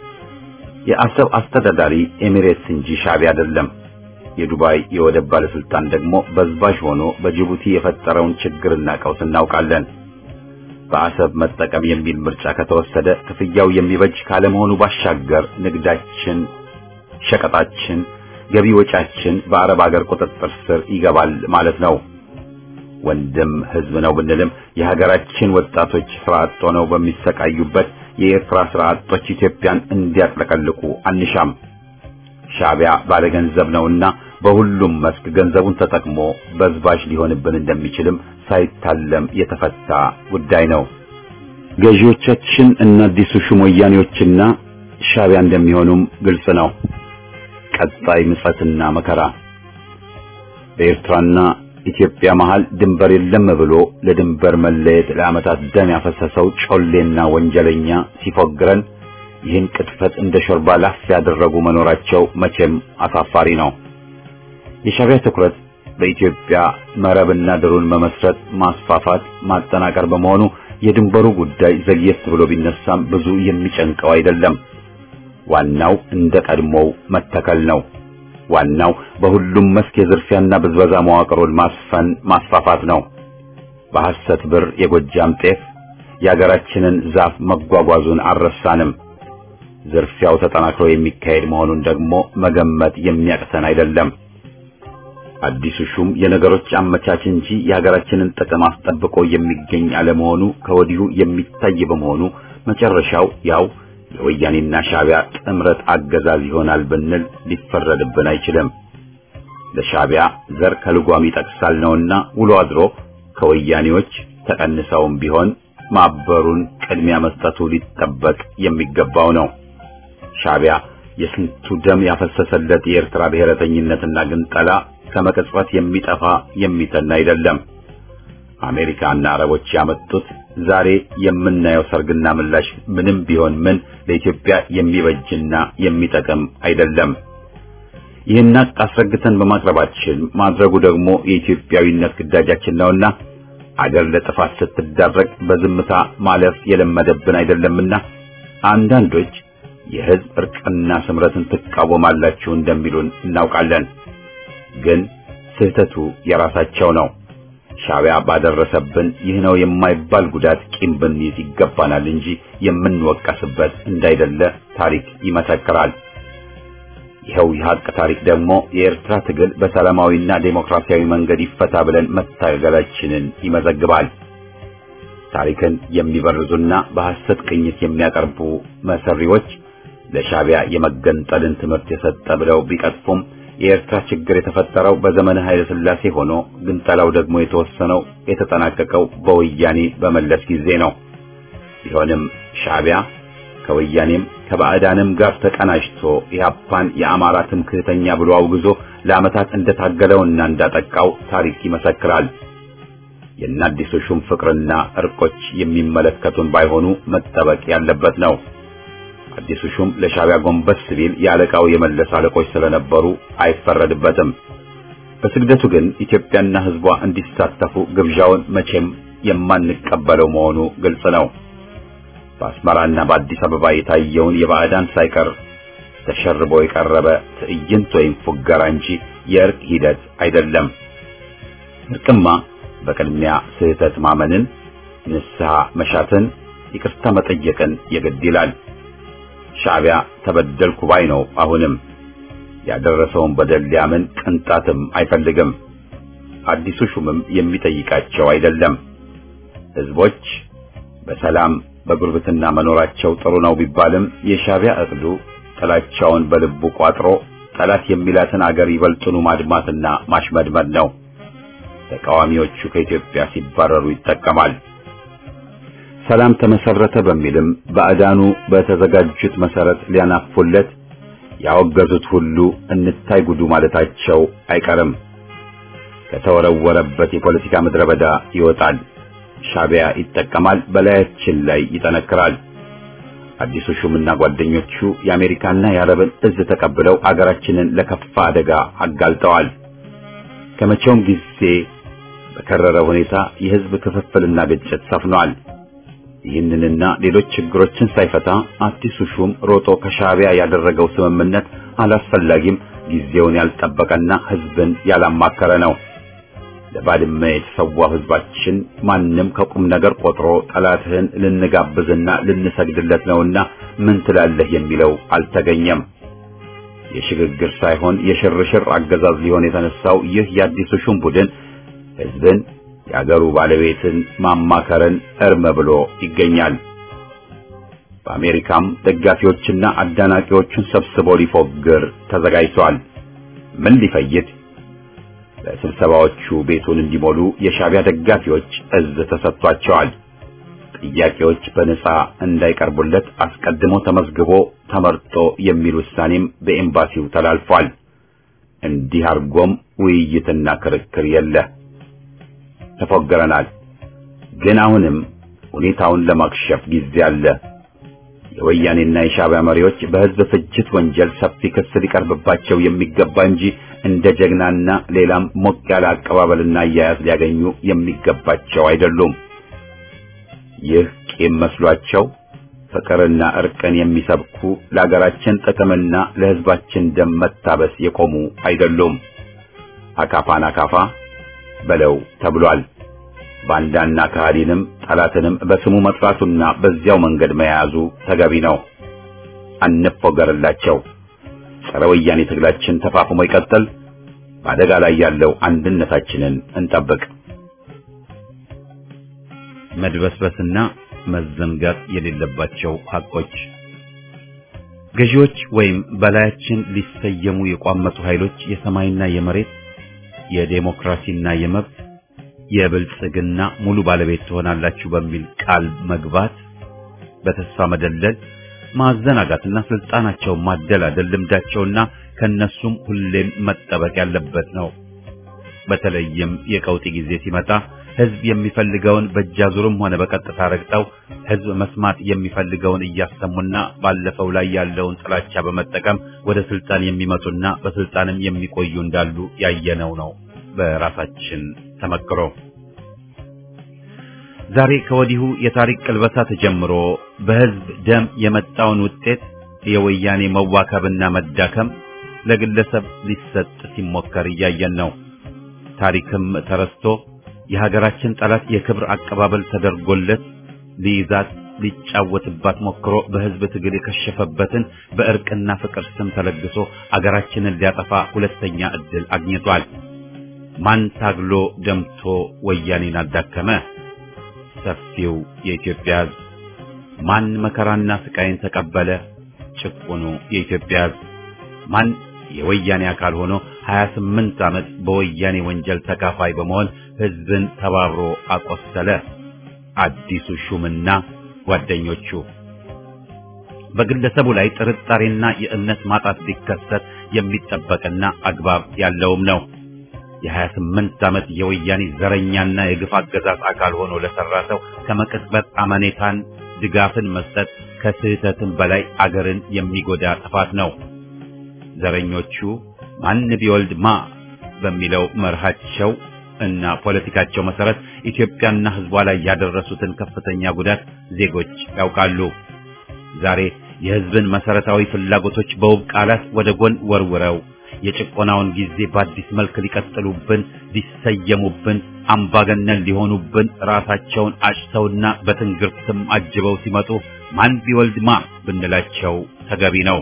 የአሰብ አስተዳዳሪ ኤሚሬትስ እንጂ ሻዕቢያ አይደለም። የዱባይ የወደብ ባለስልጣን ደግሞ በዝባዥ ሆኖ በጅቡቲ የፈጠረውን ችግርና ቀውስ እናውቃለን። በአሰብ መጠቀም የሚል ምርጫ ከተወሰደ ክፍያው የሚበጅ ካለመሆኑ ባሻገር ንግዳችን፣ ሸቀጣችን፣ ገቢ ወጫችን በአረብ አገር ቁጥጥር ስር ይገባል ማለት ነው። ወንድም ህዝብ ነው ብንልም የሀገራችን ወጣቶች ስራ አጥ ሆነው በሚሰቃዩበት የኤርትራ ስራ አጦች ኢትዮጵያን እንዲያጥለቀልቁ አንሻም። ሻዕቢያ ባለገንዘብ ነውና በሁሉም መስክ ገንዘቡን ተጠቅሞ በዝባዥ ሊሆንብን እንደሚችልም ሳይታለም የተፈታ ጉዳይ ነው። ገዢዎቻችን እና አዲሱ ሹም ወያኔዎችና ሻዕቢያ እንደሚሆኑም ግልጽ ነው። ቀጣይ ምጸትና መከራ በኤርትራና ኢትዮጵያ መሃል ድንበር የለም ብሎ ለድንበር መለየት ለዓመታት ደም ያፈሰሰው ጮሌና ወንጀለኛ ሲፎግረን ይህን ቅጥፈት እንደ ሾርባ ላፍ ያደረጉ መኖራቸው መቼም አሳፋሪ ነው። የሻዕቢያ ትኩረት በኢትዮጵያ መረብና ድሩን መመስረት፣ ማስፋፋት፣ ማጠናቀር በመሆኑ የድንበሩ ጉዳይ ዘግየት ብሎ ቢነሳም ብዙ የሚጨንቀው አይደለም። ዋናው እንደ ቀድሞው መተከል ነው። ዋናው በሁሉም መስክ የዝርፊያና ብዝበዛ መዋቅሩን ማስፈን ማስፋፋት ነው። በሐሰት ብር የጎጃም ጤፍ የአገራችንን ዛፍ መጓጓዙን አልረሳንም። ዝርፊያው ተጠናክሮ የሚካሄድ መሆኑን ደግሞ መገመት የሚያቅተን አይደለም። አዲሱ ሹም የነገሮች አመቻች እንጂ የሀገራችንን ጥቅም አስጠብቆ የሚገኝ አለመሆኑ ከወዲሁ የሚታይ በመሆኑ መጨረሻው ያው የወያኔና ሻዕቢያ ጥምረት አገዛዝ ይሆናል ብንል ሊፈረድብን አይችልም። ለሻዕቢያ ዘር ከልጓም ይጠቅሳል ነውና ውሎ አድሮ ከወያኔዎች ተቀንሰውም ቢሆን ማበሩን ቅድሚያ መስጠቱ ሊጠበቅ የሚገባው ነው። ሻዕቢያ የስንቱ ደም ያፈሰሰለት የኤርትራ ብሔረተኝነትና ግንጠላ ከመቅጽበት የሚጠፋ የሚተን አይደለም። አሜሪካና አረቦች ያመጡት ዛሬ የምናየው ሰርግና ምላሽ ምንም ቢሆን ምን ለኢትዮጵያ የሚበጅና የሚጠቅም አይደለም። ይህን አስረግተን በማቅረባችን ማድረጉ ደግሞ የኢትዮጵያዊነት ግዳጃችን ነውና አገር ለጥፋት ስትዳረግ በዝምታ ማለፍ የለመደብን አይደለምና አንዳንዶች የሕዝብ እርቅና ስምረትን ትቃወማላችሁ እንደሚሉን እናውቃለን። ግን ስህተቱ የራሳቸው ነው። ሻዕቢያ ባደረሰብን ይህ ነው የማይባል ጉዳት ቂም ብንይዝ ይገባናል እንጂ የምንወቀስበት እንዳይደለ ታሪክ ይመሰክራል። ይኸው የሀቅ ታሪክ ደግሞ የኤርትራ ትግል በሰላማዊና ዴሞክራሲያዊ መንገድ ይፈታ ብለን መታገላችንን ይመዘግባል። ታሪክን የሚበርዙና በሐሰት ቅኝት የሚያቀርቡ መሰሪዎች ለሻዕቢያ የመገንጠልን ትምህርት የሰጠ ብለው ቢቀጥፉም የኤርትራ ችግር የተፈጠረው በዘመነ ኃይለ ሥላሴ ሆኖ ግንጠላው ደግሞ የተወሰነው የተጠናቀቀው በወያኔ በመለስ ጊዜ ነው። ቢሆንም ሻዕቢያ ከወያኔም ከባዕዳንም ጋር ተቀናጅቶ ኢህአፓን የአማራ ትምክህተኛ ብሎ አውግዞ ለዓመታት እንደታገለውና እንዳጠቃው ታሪክ ይመሰክራል። የእነ አዲሱ ሹም ፍቅርና እርቆች የሚመለከቱን ባይሆኑ መጠበቅ ያለበት ነው። አዲሱ ሹም ለሻዕቢያ ጎንበስ ሲል የአለቃው የመለስ አለቆች ስለነበሩ አይፈረድበትም። በስግደቱ ግን ኢትዮጵያና ሕዝቧ እንዲሳተፉ ግብዣውን መቼም የማንቀበለው መሆኑ ግልጽ ነው። በአስመራና በአዲስ አበባ የታየውን የባዕዳን ሳይቀር ተሸርቦ የቀረበ ትዕይንት ወይም ፉገራ እንጂ የእርቅ ሂደት አይደለም። እርቅማ በቅድሚያ ስህተት ማመንን፣ ንስሐ መሻትን፣ ይቅርታ መጠየቅን የግድ ይላል። ሻዕቢያ ተበደልኩ ባይ ነው። አሁንም ያደረሰውን በደል ሊያምን ቅንጣትም አይፈልግም። አዲሱ ሹምም የሚጠይቃቸው አይደለም። ሕዝቦች በሰላም በጉርብትና መኖራቸው ጥሩ ነው ቢባልም የሻዕቢያ እቅዱ ጥላቻውን በልቡ ቋጥሮ ጠላት የሚላትን አገር ይበልጡኑ ማድማትና ማሽመድመድ ነው። ተቃዋሚዎቹ ከኢትዮጵያ ሲባረሩ ይጠቀማል። ሰላም ተመሰረተ በሚልም ባዕዳኑ በተዘጋጁት መሰረት ሊያናፉለት ያወገዙት ሁሉ እንታይ ጉዱ ማለታቸው አይቀርም። ከተወረወረበት የፖለቲካ ምድረ በዳ ይወጣል። ሻዕቢያ ይጠቀማል፣ በላያችን ላይ ይጠነክራል። አዲሱ ሹምና ጓደኞቹ የአሜሪካና የአረብን እዝ ተቀብለው አገራችንን ለከፋ አደጋ አጋልጠዋል። ከመቼውም ጊዜ በከረረ ሁኔታ የሕዝብ ክፍፍልና ግጭት ሰፍኗል። ይህንንና ሌሎች ችግሮችን ሳይፈታ አዲሱ ሹም ሮጦ ከሻዕቢያ ያደረገው ስምምነት አላስፈላጊም፣ ጊዜውን ያልጠበቀና ሕዝብን ያላማከረ ነው። ለባድመ የተሰዋው ሕዝባችን ማንም ከቁም ነገር ቆጥሮ ጠላትህን ልንጋብዝና ልንሰግድለት ነውና ምን ትላለህ የሚለው አልተገኘም። የሽግግር ሳይሆን የሽርሽር አገዛዝ ሊሆን የተነሳው ይህ የአዲሱ ሹም ቡድን ሕዝብን የአገሩ ባለቤትን ማማከርን እርም ብሎ ይገኛል። በአሜሪካም ደጋፊዎችና አዳናቂዎቹን ሰብስቦ ሊፎግር ተዘጋጅቷል። ምን ሊፈይድ? በስብሰባዎቹ ቤቱን እንዲሞሉ የሻዕቢያ ደጋፊዎች እዝ ተሰጥቷቸዋል። ጥያቄዎች በነጻ እንዳይቀርቡለት አስቀድሞ ተመዝግቦ ተመርጦ የሚል ውሳኔም በኤምባሲው ተላልፏል። እንዲህ አድርጎም ውይይትና ክርክር የለ። ተፎገረናል። ግን አሁንም ሁኔታውን ለማክሸፍ ጊዜ አለ። የወያኔና የሻዕቢያ መሪዎች በሕዝብ ፍጅት ወንጀል ሰፊ ክስ ሊቀርብባቸው የሚገባ እንጂ እንደ ጀግናና ሌላም ሞቅ ያለ አቀባበልና አያያዝ ሊያገኙ የሚገባቸው አይደሉም። ይህ ቂም መስሏቸው ፍቅርና እርቅን የሚሰብኩ ለአገራችን ጥቅምና ለሕዝባችን ደም መታበስ የቆሙ አይደሉም። አካፋን አካፋ በለው ተብሏል። ባንዳና ከሃዲንም ጠላትንም በስሙ መጥራቱና በዚያው መንገድ መያዙ ተገቢ ነው። አንፎገርላቸው። ጸረ ወያኔ ትግላችን ተፋፍሞ ይቀጥል። በአደጋ ላይ ያለው አንድነታችንን እንጠብቅ። መድበስበስና መዘንጋት የሌለባቸው ሐቆች ገዢዎች ወይም በላያችን ሊሰየሙ የቋመጡ ኃይሎች የሰማይና የመሬት የዴሞክራሲና የመብት የብልጽግና ሙሉ ባለቤት ትሆናላችሁ በሚል ቃል መግባት፣ በተስፋ መደለል፣ ማዘናጋትና ስልጣናቸውን ማደላደል ልምዳቸውና ከነሱም ሁሌም መጠበቅ ያለበት ነው። በተለይም የቀውጢ ጊዜ ሲመጣ ሕዝብ የሚፈልገውን በእጃዙርም ሆነ በቀጥታ ረግጠው ሕዝብ መስማት የሚፈልገውን እያሰሙና ባለፈው ላይ ያለውን ጥላቻ በመጠቀም ወደ ስልጣን የሚመጡና በስልጣንም የሚቆዩ እንዳሉ ያየነው ነው በራሳችን ተመክሮ። ዛሬ ከወዲሁ የታሪክ ቅልበሳ ተጀምሮ በሕዝብ ደም የመጣውን ውጤት የወያኔ መዋከብና መዳከም ለግለሰብ ሊሰጥ ሲሞከር እያየን ነው። ታሪክም ተረስቶ የሀገራችን ጠላት የክብር አቀባበል ተደርጎለት ሊይዛት ሊጫወትባት ሞክሮ በሕዝብ ትግል የከሸፈበትን በእርቅና ፍቅር ስም ተለግሶ አገራችንን ሊያጠፋ ሁለተኛ ዕድል አግኝቷል። ማን ታግሎ ደምቶ ወያኔን አዳከመ? ሰፊው የኢትዮጵያ ሕዝብ ማን መከራና ስቃይን ተቀበለ? ጭቁኑ የኢትዮጵያ ሕዝብ ማን የወያኔ አካል ሆኖ 28 ዓመት በወያኔ ወንጀል ተካፋይ በመሆን ሕዝብን ተባብሮ አቆሰለ? አዲሱ ሹምና ጓደኞቹ። በግለሰቡ ላይ ጥርጣሬና የእምነት ማጣት ቢከሰት የሚጠበቅና አግባብ ያለውም ነው። የ28 ዓመት የወያኔ ዘረኛና የግፍ አገዛዝ አካል ሆኖ ለሰራ ሰው ከመቅጽበት አመኔታን ድጋፍን መስጠት ከስህተትም በላይ አገርን የሚጎዳ ጥፋት ነው። ዘረኞቹ ማን ቢወልድ ማ በሚለው መርሃቸው እና ፖለቲካቸው መሰረት ኢትዮጵያና ሕዝቧ ላይ ያደረሱትን ከፍተኛ ጉዳት ዜጎች ያውቃሉ። ዛሬ የሕዝብን መሰረታዊ ፍላጎቶች በውብ ቃላት ወደ ጎን ወርውረው የጭቆናውን ጊዜ በአዲስ መልክ ሊቀጥሉብን፣ ሊሰየሙብን፣ አምባገነን ሊሆኑብን ራሳቸውን አጭተውና በትንግርትም አጅበው ሲመጡ ማን ቢወልድ ማ ብንላቸው ተገቢ ነው።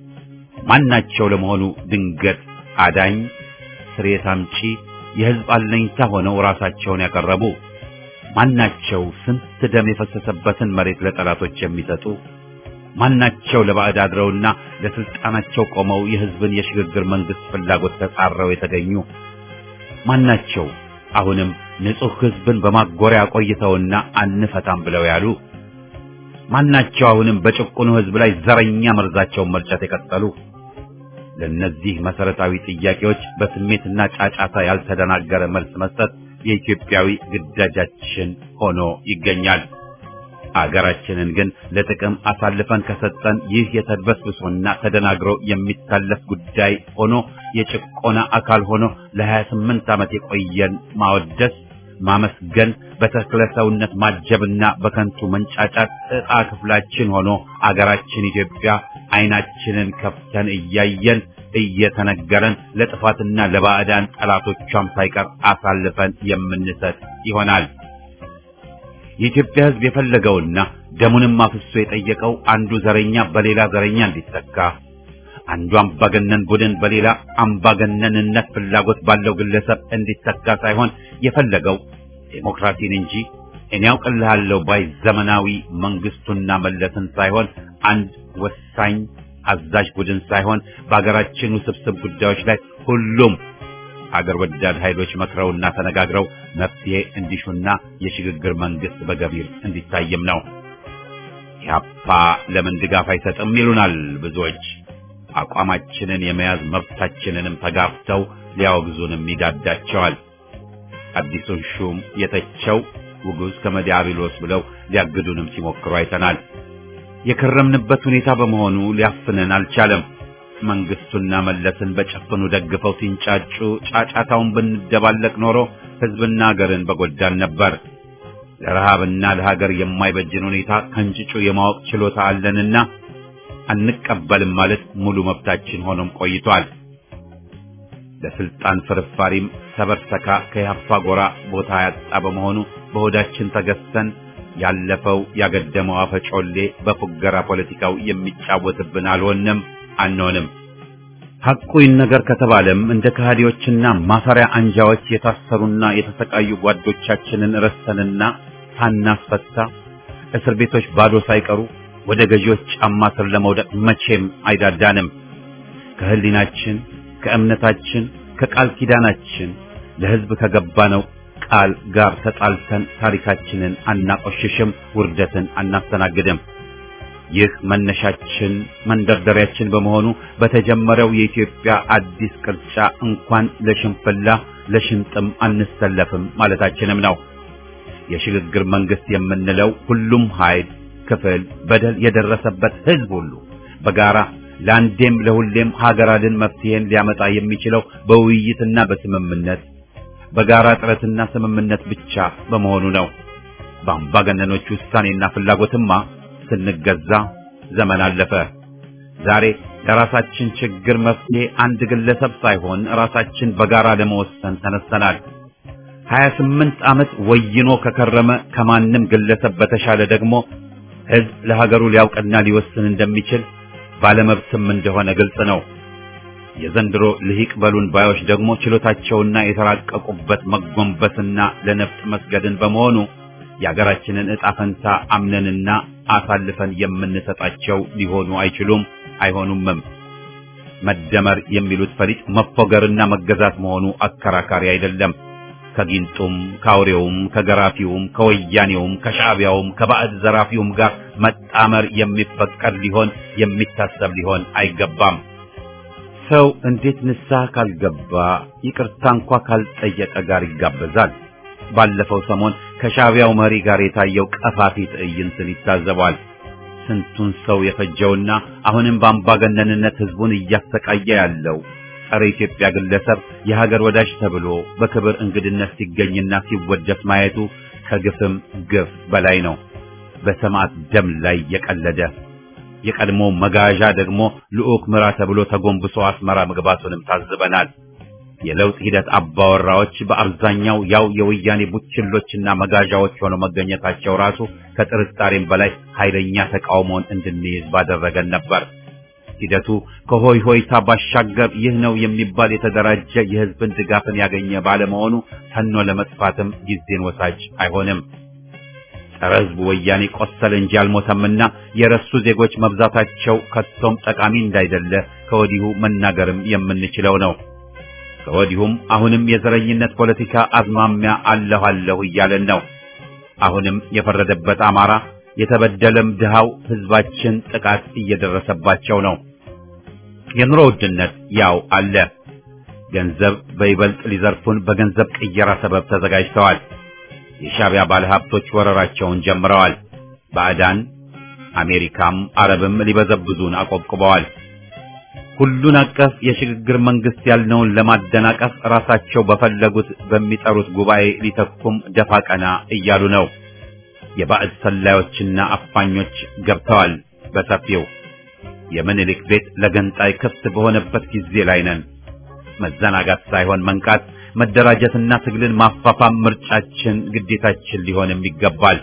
ማናቸው ለመሆኑ ድንገት አዳኝ፣ ስሬት አምጪ፣ የሕዝብ አለኝታ ሆነው ራሳቸውን ያቀረቡ ማናቸው? ስንት ደም የፈሰሰበትን መሬት ለጠላቶች የሚሰጡ ማናቸው? ለባዕድ አድረውና ለስልጣናቸው ቆመው የሕዝብን የሽግግር መንግስት ፍላጎት ተጻረው የተገኙ ማናቸው? አሁንም ንጹሕ ሕዝብን በማጎሪያ ቆይተውና አንፈታም ብለው ያሉ ማናቸው? አሁንም በጭቁኑ ሕዝብ ላይ ዘረኛ መርዛቸውን መርጨት የቀጠሉ ለእነዚህ መሰረታዊ ጥያቄዎች በስሜትና ጫጫታ ያልተደናገረ መልስ መስጠት የኢትዮጵያዊ ግዳጃችን ሆኖ ይገኛል። አገራችንን ግን ለጥቅም አሳልፈን ከሰጠን ይህ የተድበስብሶና ተደናግሮ የሚታለፍ ጉዳይ ሆኖ የጭቆና አካል ሆኖ ለ28 ዓመት የቆየን ማወደስ፣ ማመስገን፣ በተክለ ሰውነት ማጀብና በከንቱ መንጫጫት ዕጣ ክፍላችን ሆኖ አገራችን ኢትዮጵያ አይናችንን ከፍተን እያየን እየተነገረን ለጥፋትና ለባዕዳን ጠላቶቿም ሳይቀር አሳልፈን የምንሰጥ ይሆናል። የኢትዮጵያ ሕዝብ የፈለገውና ደሙንም አፍሶ የጠየቀው አንዱ ዘረኛ በሌላ ዘረኛ እንዲተካ፣ አንዱ አምባገነን ቡድን በሌላ አምባገነንነት ፍላጎት ባለው ግለሰብ እንዲተካ ሳይሆን የፈለገው ዴሞክራሲን እንጂ እኔ ያውቅልሃለሁ ባይ ዘመናዊ መንግስቱና መለስን ሳይሆን አንድ ወሳኝ አዛዥ ቡድን ሳይሆን በአገራችን ውስብስብ ጉዳዮች ላይ ሁሉም አገር ወዳድ ኃይሎች መክረውና ተነጋግረው መፍትሄ እንዲሹና የሽግግር መንግስት በገቢር እንዲታይም ነው። ኢህአፓ ለምን ድጋፍ አይሰጥም ይሉናል ብዙዎች። አቋማችንን የመያዝ መብታችንንም ተጋፍተው ሊያወግዙንም ይዳዳቸዋል። አዲሱን ሹም የተቸው ውጉዝ ከመዲያብሎስ ብለው ሊያግዱንም ሲሞክሩ አይተናል። የከረምንበት ሁኔታ በመሆኑ ሊያፍነን አልቻለም። መንግስቱና መለስን በጨፍኑ ደግፈው ሲንጫጩ ጫጫታውን ብንደባለቅ ኖሮ ህዝብና ሀገርን በጎዳን ነበር። ለረሃብና ለሀገር የማይበጅን ሁኔታ ከንጭጩ የማወቅ ችሎታ አለንና አንቀበልም ማለት ሙሉ መብታችን ሆኖም ቆይቷል። ለስልጣን ፍርፋሪም ሰበርሰካ ከያፋ ጎራ ቦታ ያጣ በመሆኑ በሆዳችን ተገዝተን ያለፈው ያገደመው አፈጮሌ በፉገራ ፖለቲካው የሚጫወትብን አልሆንም አንሆንም። ሐቁ ይነገር ከተባለም እንደ ከሃዲዎችና ማፈሪያ አንጃዎች የታሰሩና የተሰቃዩ ጓዶቻችንን ረስተንና ሳናስፈታ እስር ቤቶች ባዶ ሳይቀሩ ወደ ገዢዎች ጫማ ስር ለመውደቅ መቼም አይዳዳንም። ከህሊናችን፣ ከእምነታችን፣ ከቃል ኪዳናችን ለህዝብ ከገባነው ቃል ጋር ተጣልተን ታሪካችንን አናቆሽሽም፣ ውርደትን አናስተናግድም። ይህ መነሻችን መንደርደሪያችን በመሆኑ በተጀመረው የኢትዮጵያ አዲስ ቅርጫ እንኳን ለሽንፍላ ለሽንጥም አንሰለፍም ማለታችንም ነው። የሽግግር መንግስት የምንለው ሁሉም ኃይል፣ ክፍል፣ በደል የደረሰበት ህዝብ ሁሉ በጋራ ለአንዴም ለሁሌም ሀገር አድን መፍትሄን ሊያመጣ የሚችለው በውይይትና በስምምነት በጋራ ጥረትና ስምምነት ብቻ በመሆኑ ነው። በአምባገነኖች ውሳኔና ፍላጎትማ ስንገዛ ዘመን አለፈ። ዛሬ ለራሳችን ችግር መፍትሄ አንድ ግለሰብ ሳይሆን ራሳችን በጋራ ለመወሰን ተነስተናል። 28 ዓመት ወይኖ ከከረመ ከማንም ግለሰብ በተሻለ ደግሞ ህዝብ ለሀገሩ ሊያውቅና ሊወስን እንደሚችል ባለመብትም እንደሆነ ግልጽ ነው። የዘንድሮ ልሂቅ በሉን ባዮች ደግሞ ችሎታቸውና የተራቀቁበት መጎንበስና ለነፍጥ መስገድን በመሆኑ የአገራችንን ዕጣ ፈንታ አምነንና አሳልፈን የምንሰጣቸው ሊሆኑ አይችሉም፣ አይሆኑምም። መደመር የሚሉት ፈሊጥ መፎገርና መገዛት መሆኑ አከራካሪ አይደለም። ከጊንጡም ከአውሬውም ከገራፊውም ከወያኔውም ከሻዕቢያውም ከባዕድ ዘራፊውም ጋር መጣመር የሚፈቀድ ሊሆን የሚታሰብ ሊሆን አይገባም። ሰው እንዴት ንስሐ ካልገባ ይቅርታ እንኳ ካልጠየቀ ጋር ይጋበዛል? ባለፈው ሰሞን ከሻዕቢያው መሪ ጋር የታየው ቀፋፊ ትዕይንትን ይታዘባል። ስንቱን ሰው የፈጀውና አሁንም በአምባገነንነት ህዝቡን እያሰቃየ ያለው ጸረ ኢትዮጵያ ግለሰብ የሀገር ወዳጅ ተብሎ በክብር እንግድነት ሲገኝና ሲወደስ ማየቱ ከግፍም ግፍ በላይ ነው። በሰማዕት ደም ላይ የቀለደ የቀድሞ መጋዣ ደግሞ ልዑክ ምራ ተብሎ ተጎንብሶ አስመራ መግባቱንም ታዝበናል። የለውጥ ሂደት አባወራዎች በአብዛኛው ያው የወያኔ ቡችሎችና መጋዣዎች ሆነው መገኘታቸው ራሱ ከጥርጣሬም በላይ ኃይለኛ ተቃውሞን እንድንይዝ ባደረገን ነበር። ሂደቱ ከሆይ ሆይታ ባሻገር ይህ ነው የሚባል የተደራጀ የህዝብን ድጋፍን ያገኘ ባለመሆኑ ተኖ ለመጥፋትም ጊዜን ወሳጅ አይሆንም። ጸረ ህዝቡ ወያኔ ቆሰለ እንጂ አልሞተምና የረሱ ዜጎች መብዛታቸው ከቶም ጠቃሚ እንዳይደለ ከወዲሁ መናገርም የምንችለው ነው። ከወዲሁም አሁንም የዘረኝነት ፖለቲካ አዝማሚያ አለሁ አለሁ እያለን ነው። አሁንም የፈረደበት አማራ የተበደለም ድሃው ህዝባችን ጥቃት እየደረሰባቸው ነው። የኑሮ ውድነት ያው አለ። ገንዘብ በይበልጥ ሊዘርፉን በገንዘብ ቅየራ ሰበብ ተዘጋጅተዋል። የሻዕቢያ ባለሀብቶች ወረራቸውን ጀምረዋል። ባዕዳን አሜሪካም አረብም ሊበዘብዙን አቆብቁበዋል። ሁሉን አቀፍ የሽግግር መንግስት ያልነውን ለማደናቀፍ ራሳቸው በፈለጉት በሚጠሩት ጉባኤ ሊተኩም ደፋ ቀና እያሉ ነው። የባዕድ ሰላዮችና አፋኞች ገብተዋል በሰፊው። የምኒልክ ቤት ለገንጣይ ክፍት በሆነበት ጊዜ ላይ ነን። መዘናጋት ሳይሆን መንቃት፣ መደራጀትና ትግልን ማፋፋም ምርጫችን፣ ግዴታችን ሊሆንም ይገባል።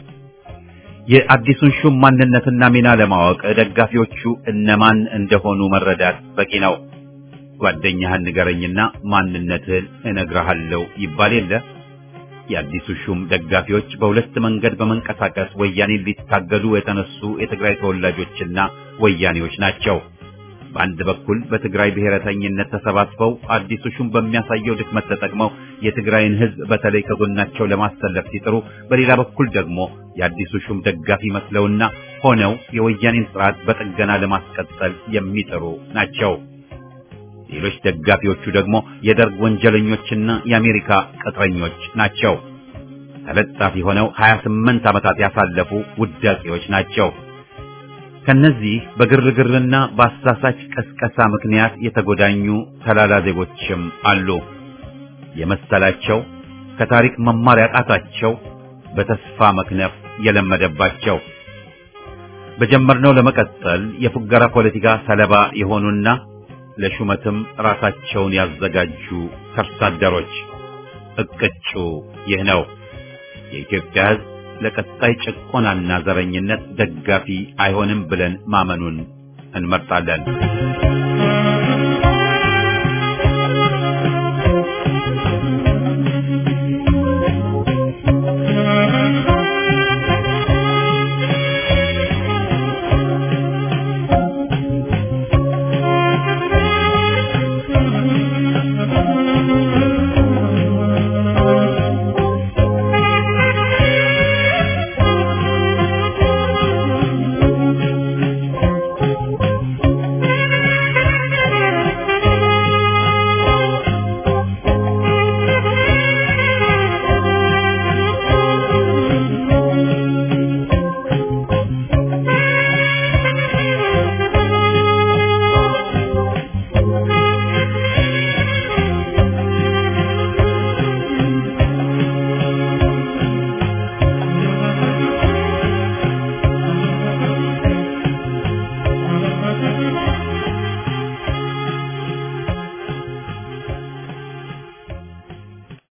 የአዲሱን ሹም ማንነትና ሚና ለማወቅ ደጋፊዎቹ እነማን እንደሆኑ መረዳት በቂ ነው። ጓደኛህን ንገረኝና ማንነትህን እነግርሃለሁ ይባል የለ። የአዲሱ ሹም ደጋፊዎች በሁለት መንገድ በመንቀሳቀስ ወያኔን ሊታገሉ የተነሱ የትግራይ ተወላጆችና ወያኔዎች ናቸው። በአንድ በኩል በትግራይ ብሔረተኝነት ተሰባስበው አዲሱ ሹም በሚያሳየው ድክመት ተጠቅመው የትግራይን ሕዝብ በተለይ ከጎናቸው ለማሰለፍ ሲጥሩ፣ በሌላ በኩል ደግሞ የአዲሱ ሹም ደጋፊ መስለውና ሆነው የወያኔን ስርዓት በጥገና ለማስቀጠል የሚጥሩ ናቸው። ሌሎች ደጋፊዎቹ ደግሞ የደርግ ወንጀለኞችና የአሜሪካ ቅጥረኞች ናቸው። ተለጣፊ ሆነው 28 ዓመታት ያሳለፉ ውዳቂዎች ናቸው። ከነዚህ በግርግርና በአሳሳች ቀስቀሳ ምክንያት የተጎዳኙ ተላላ ዜጎችም አሉ። የመሰላቸው ከታሪክ መማር ያቃታቸው በተስፋ መክነፍ የለመደባቸው በጀመርነው ለመቀጠል የፉገራ ፖለቲካ ሰለባ የሆኑና ለሹመትም ራሳቸውን ያዘጋጁ ከርሳ አደሮች እቅጩ ይህ ነው። የኢትዮጵያ ሕዝብ ለቀጣይ ጭቆናና ዘረኝነት ደጋፊ አይሆንም ብለን ማመኑን እንመርጣለን።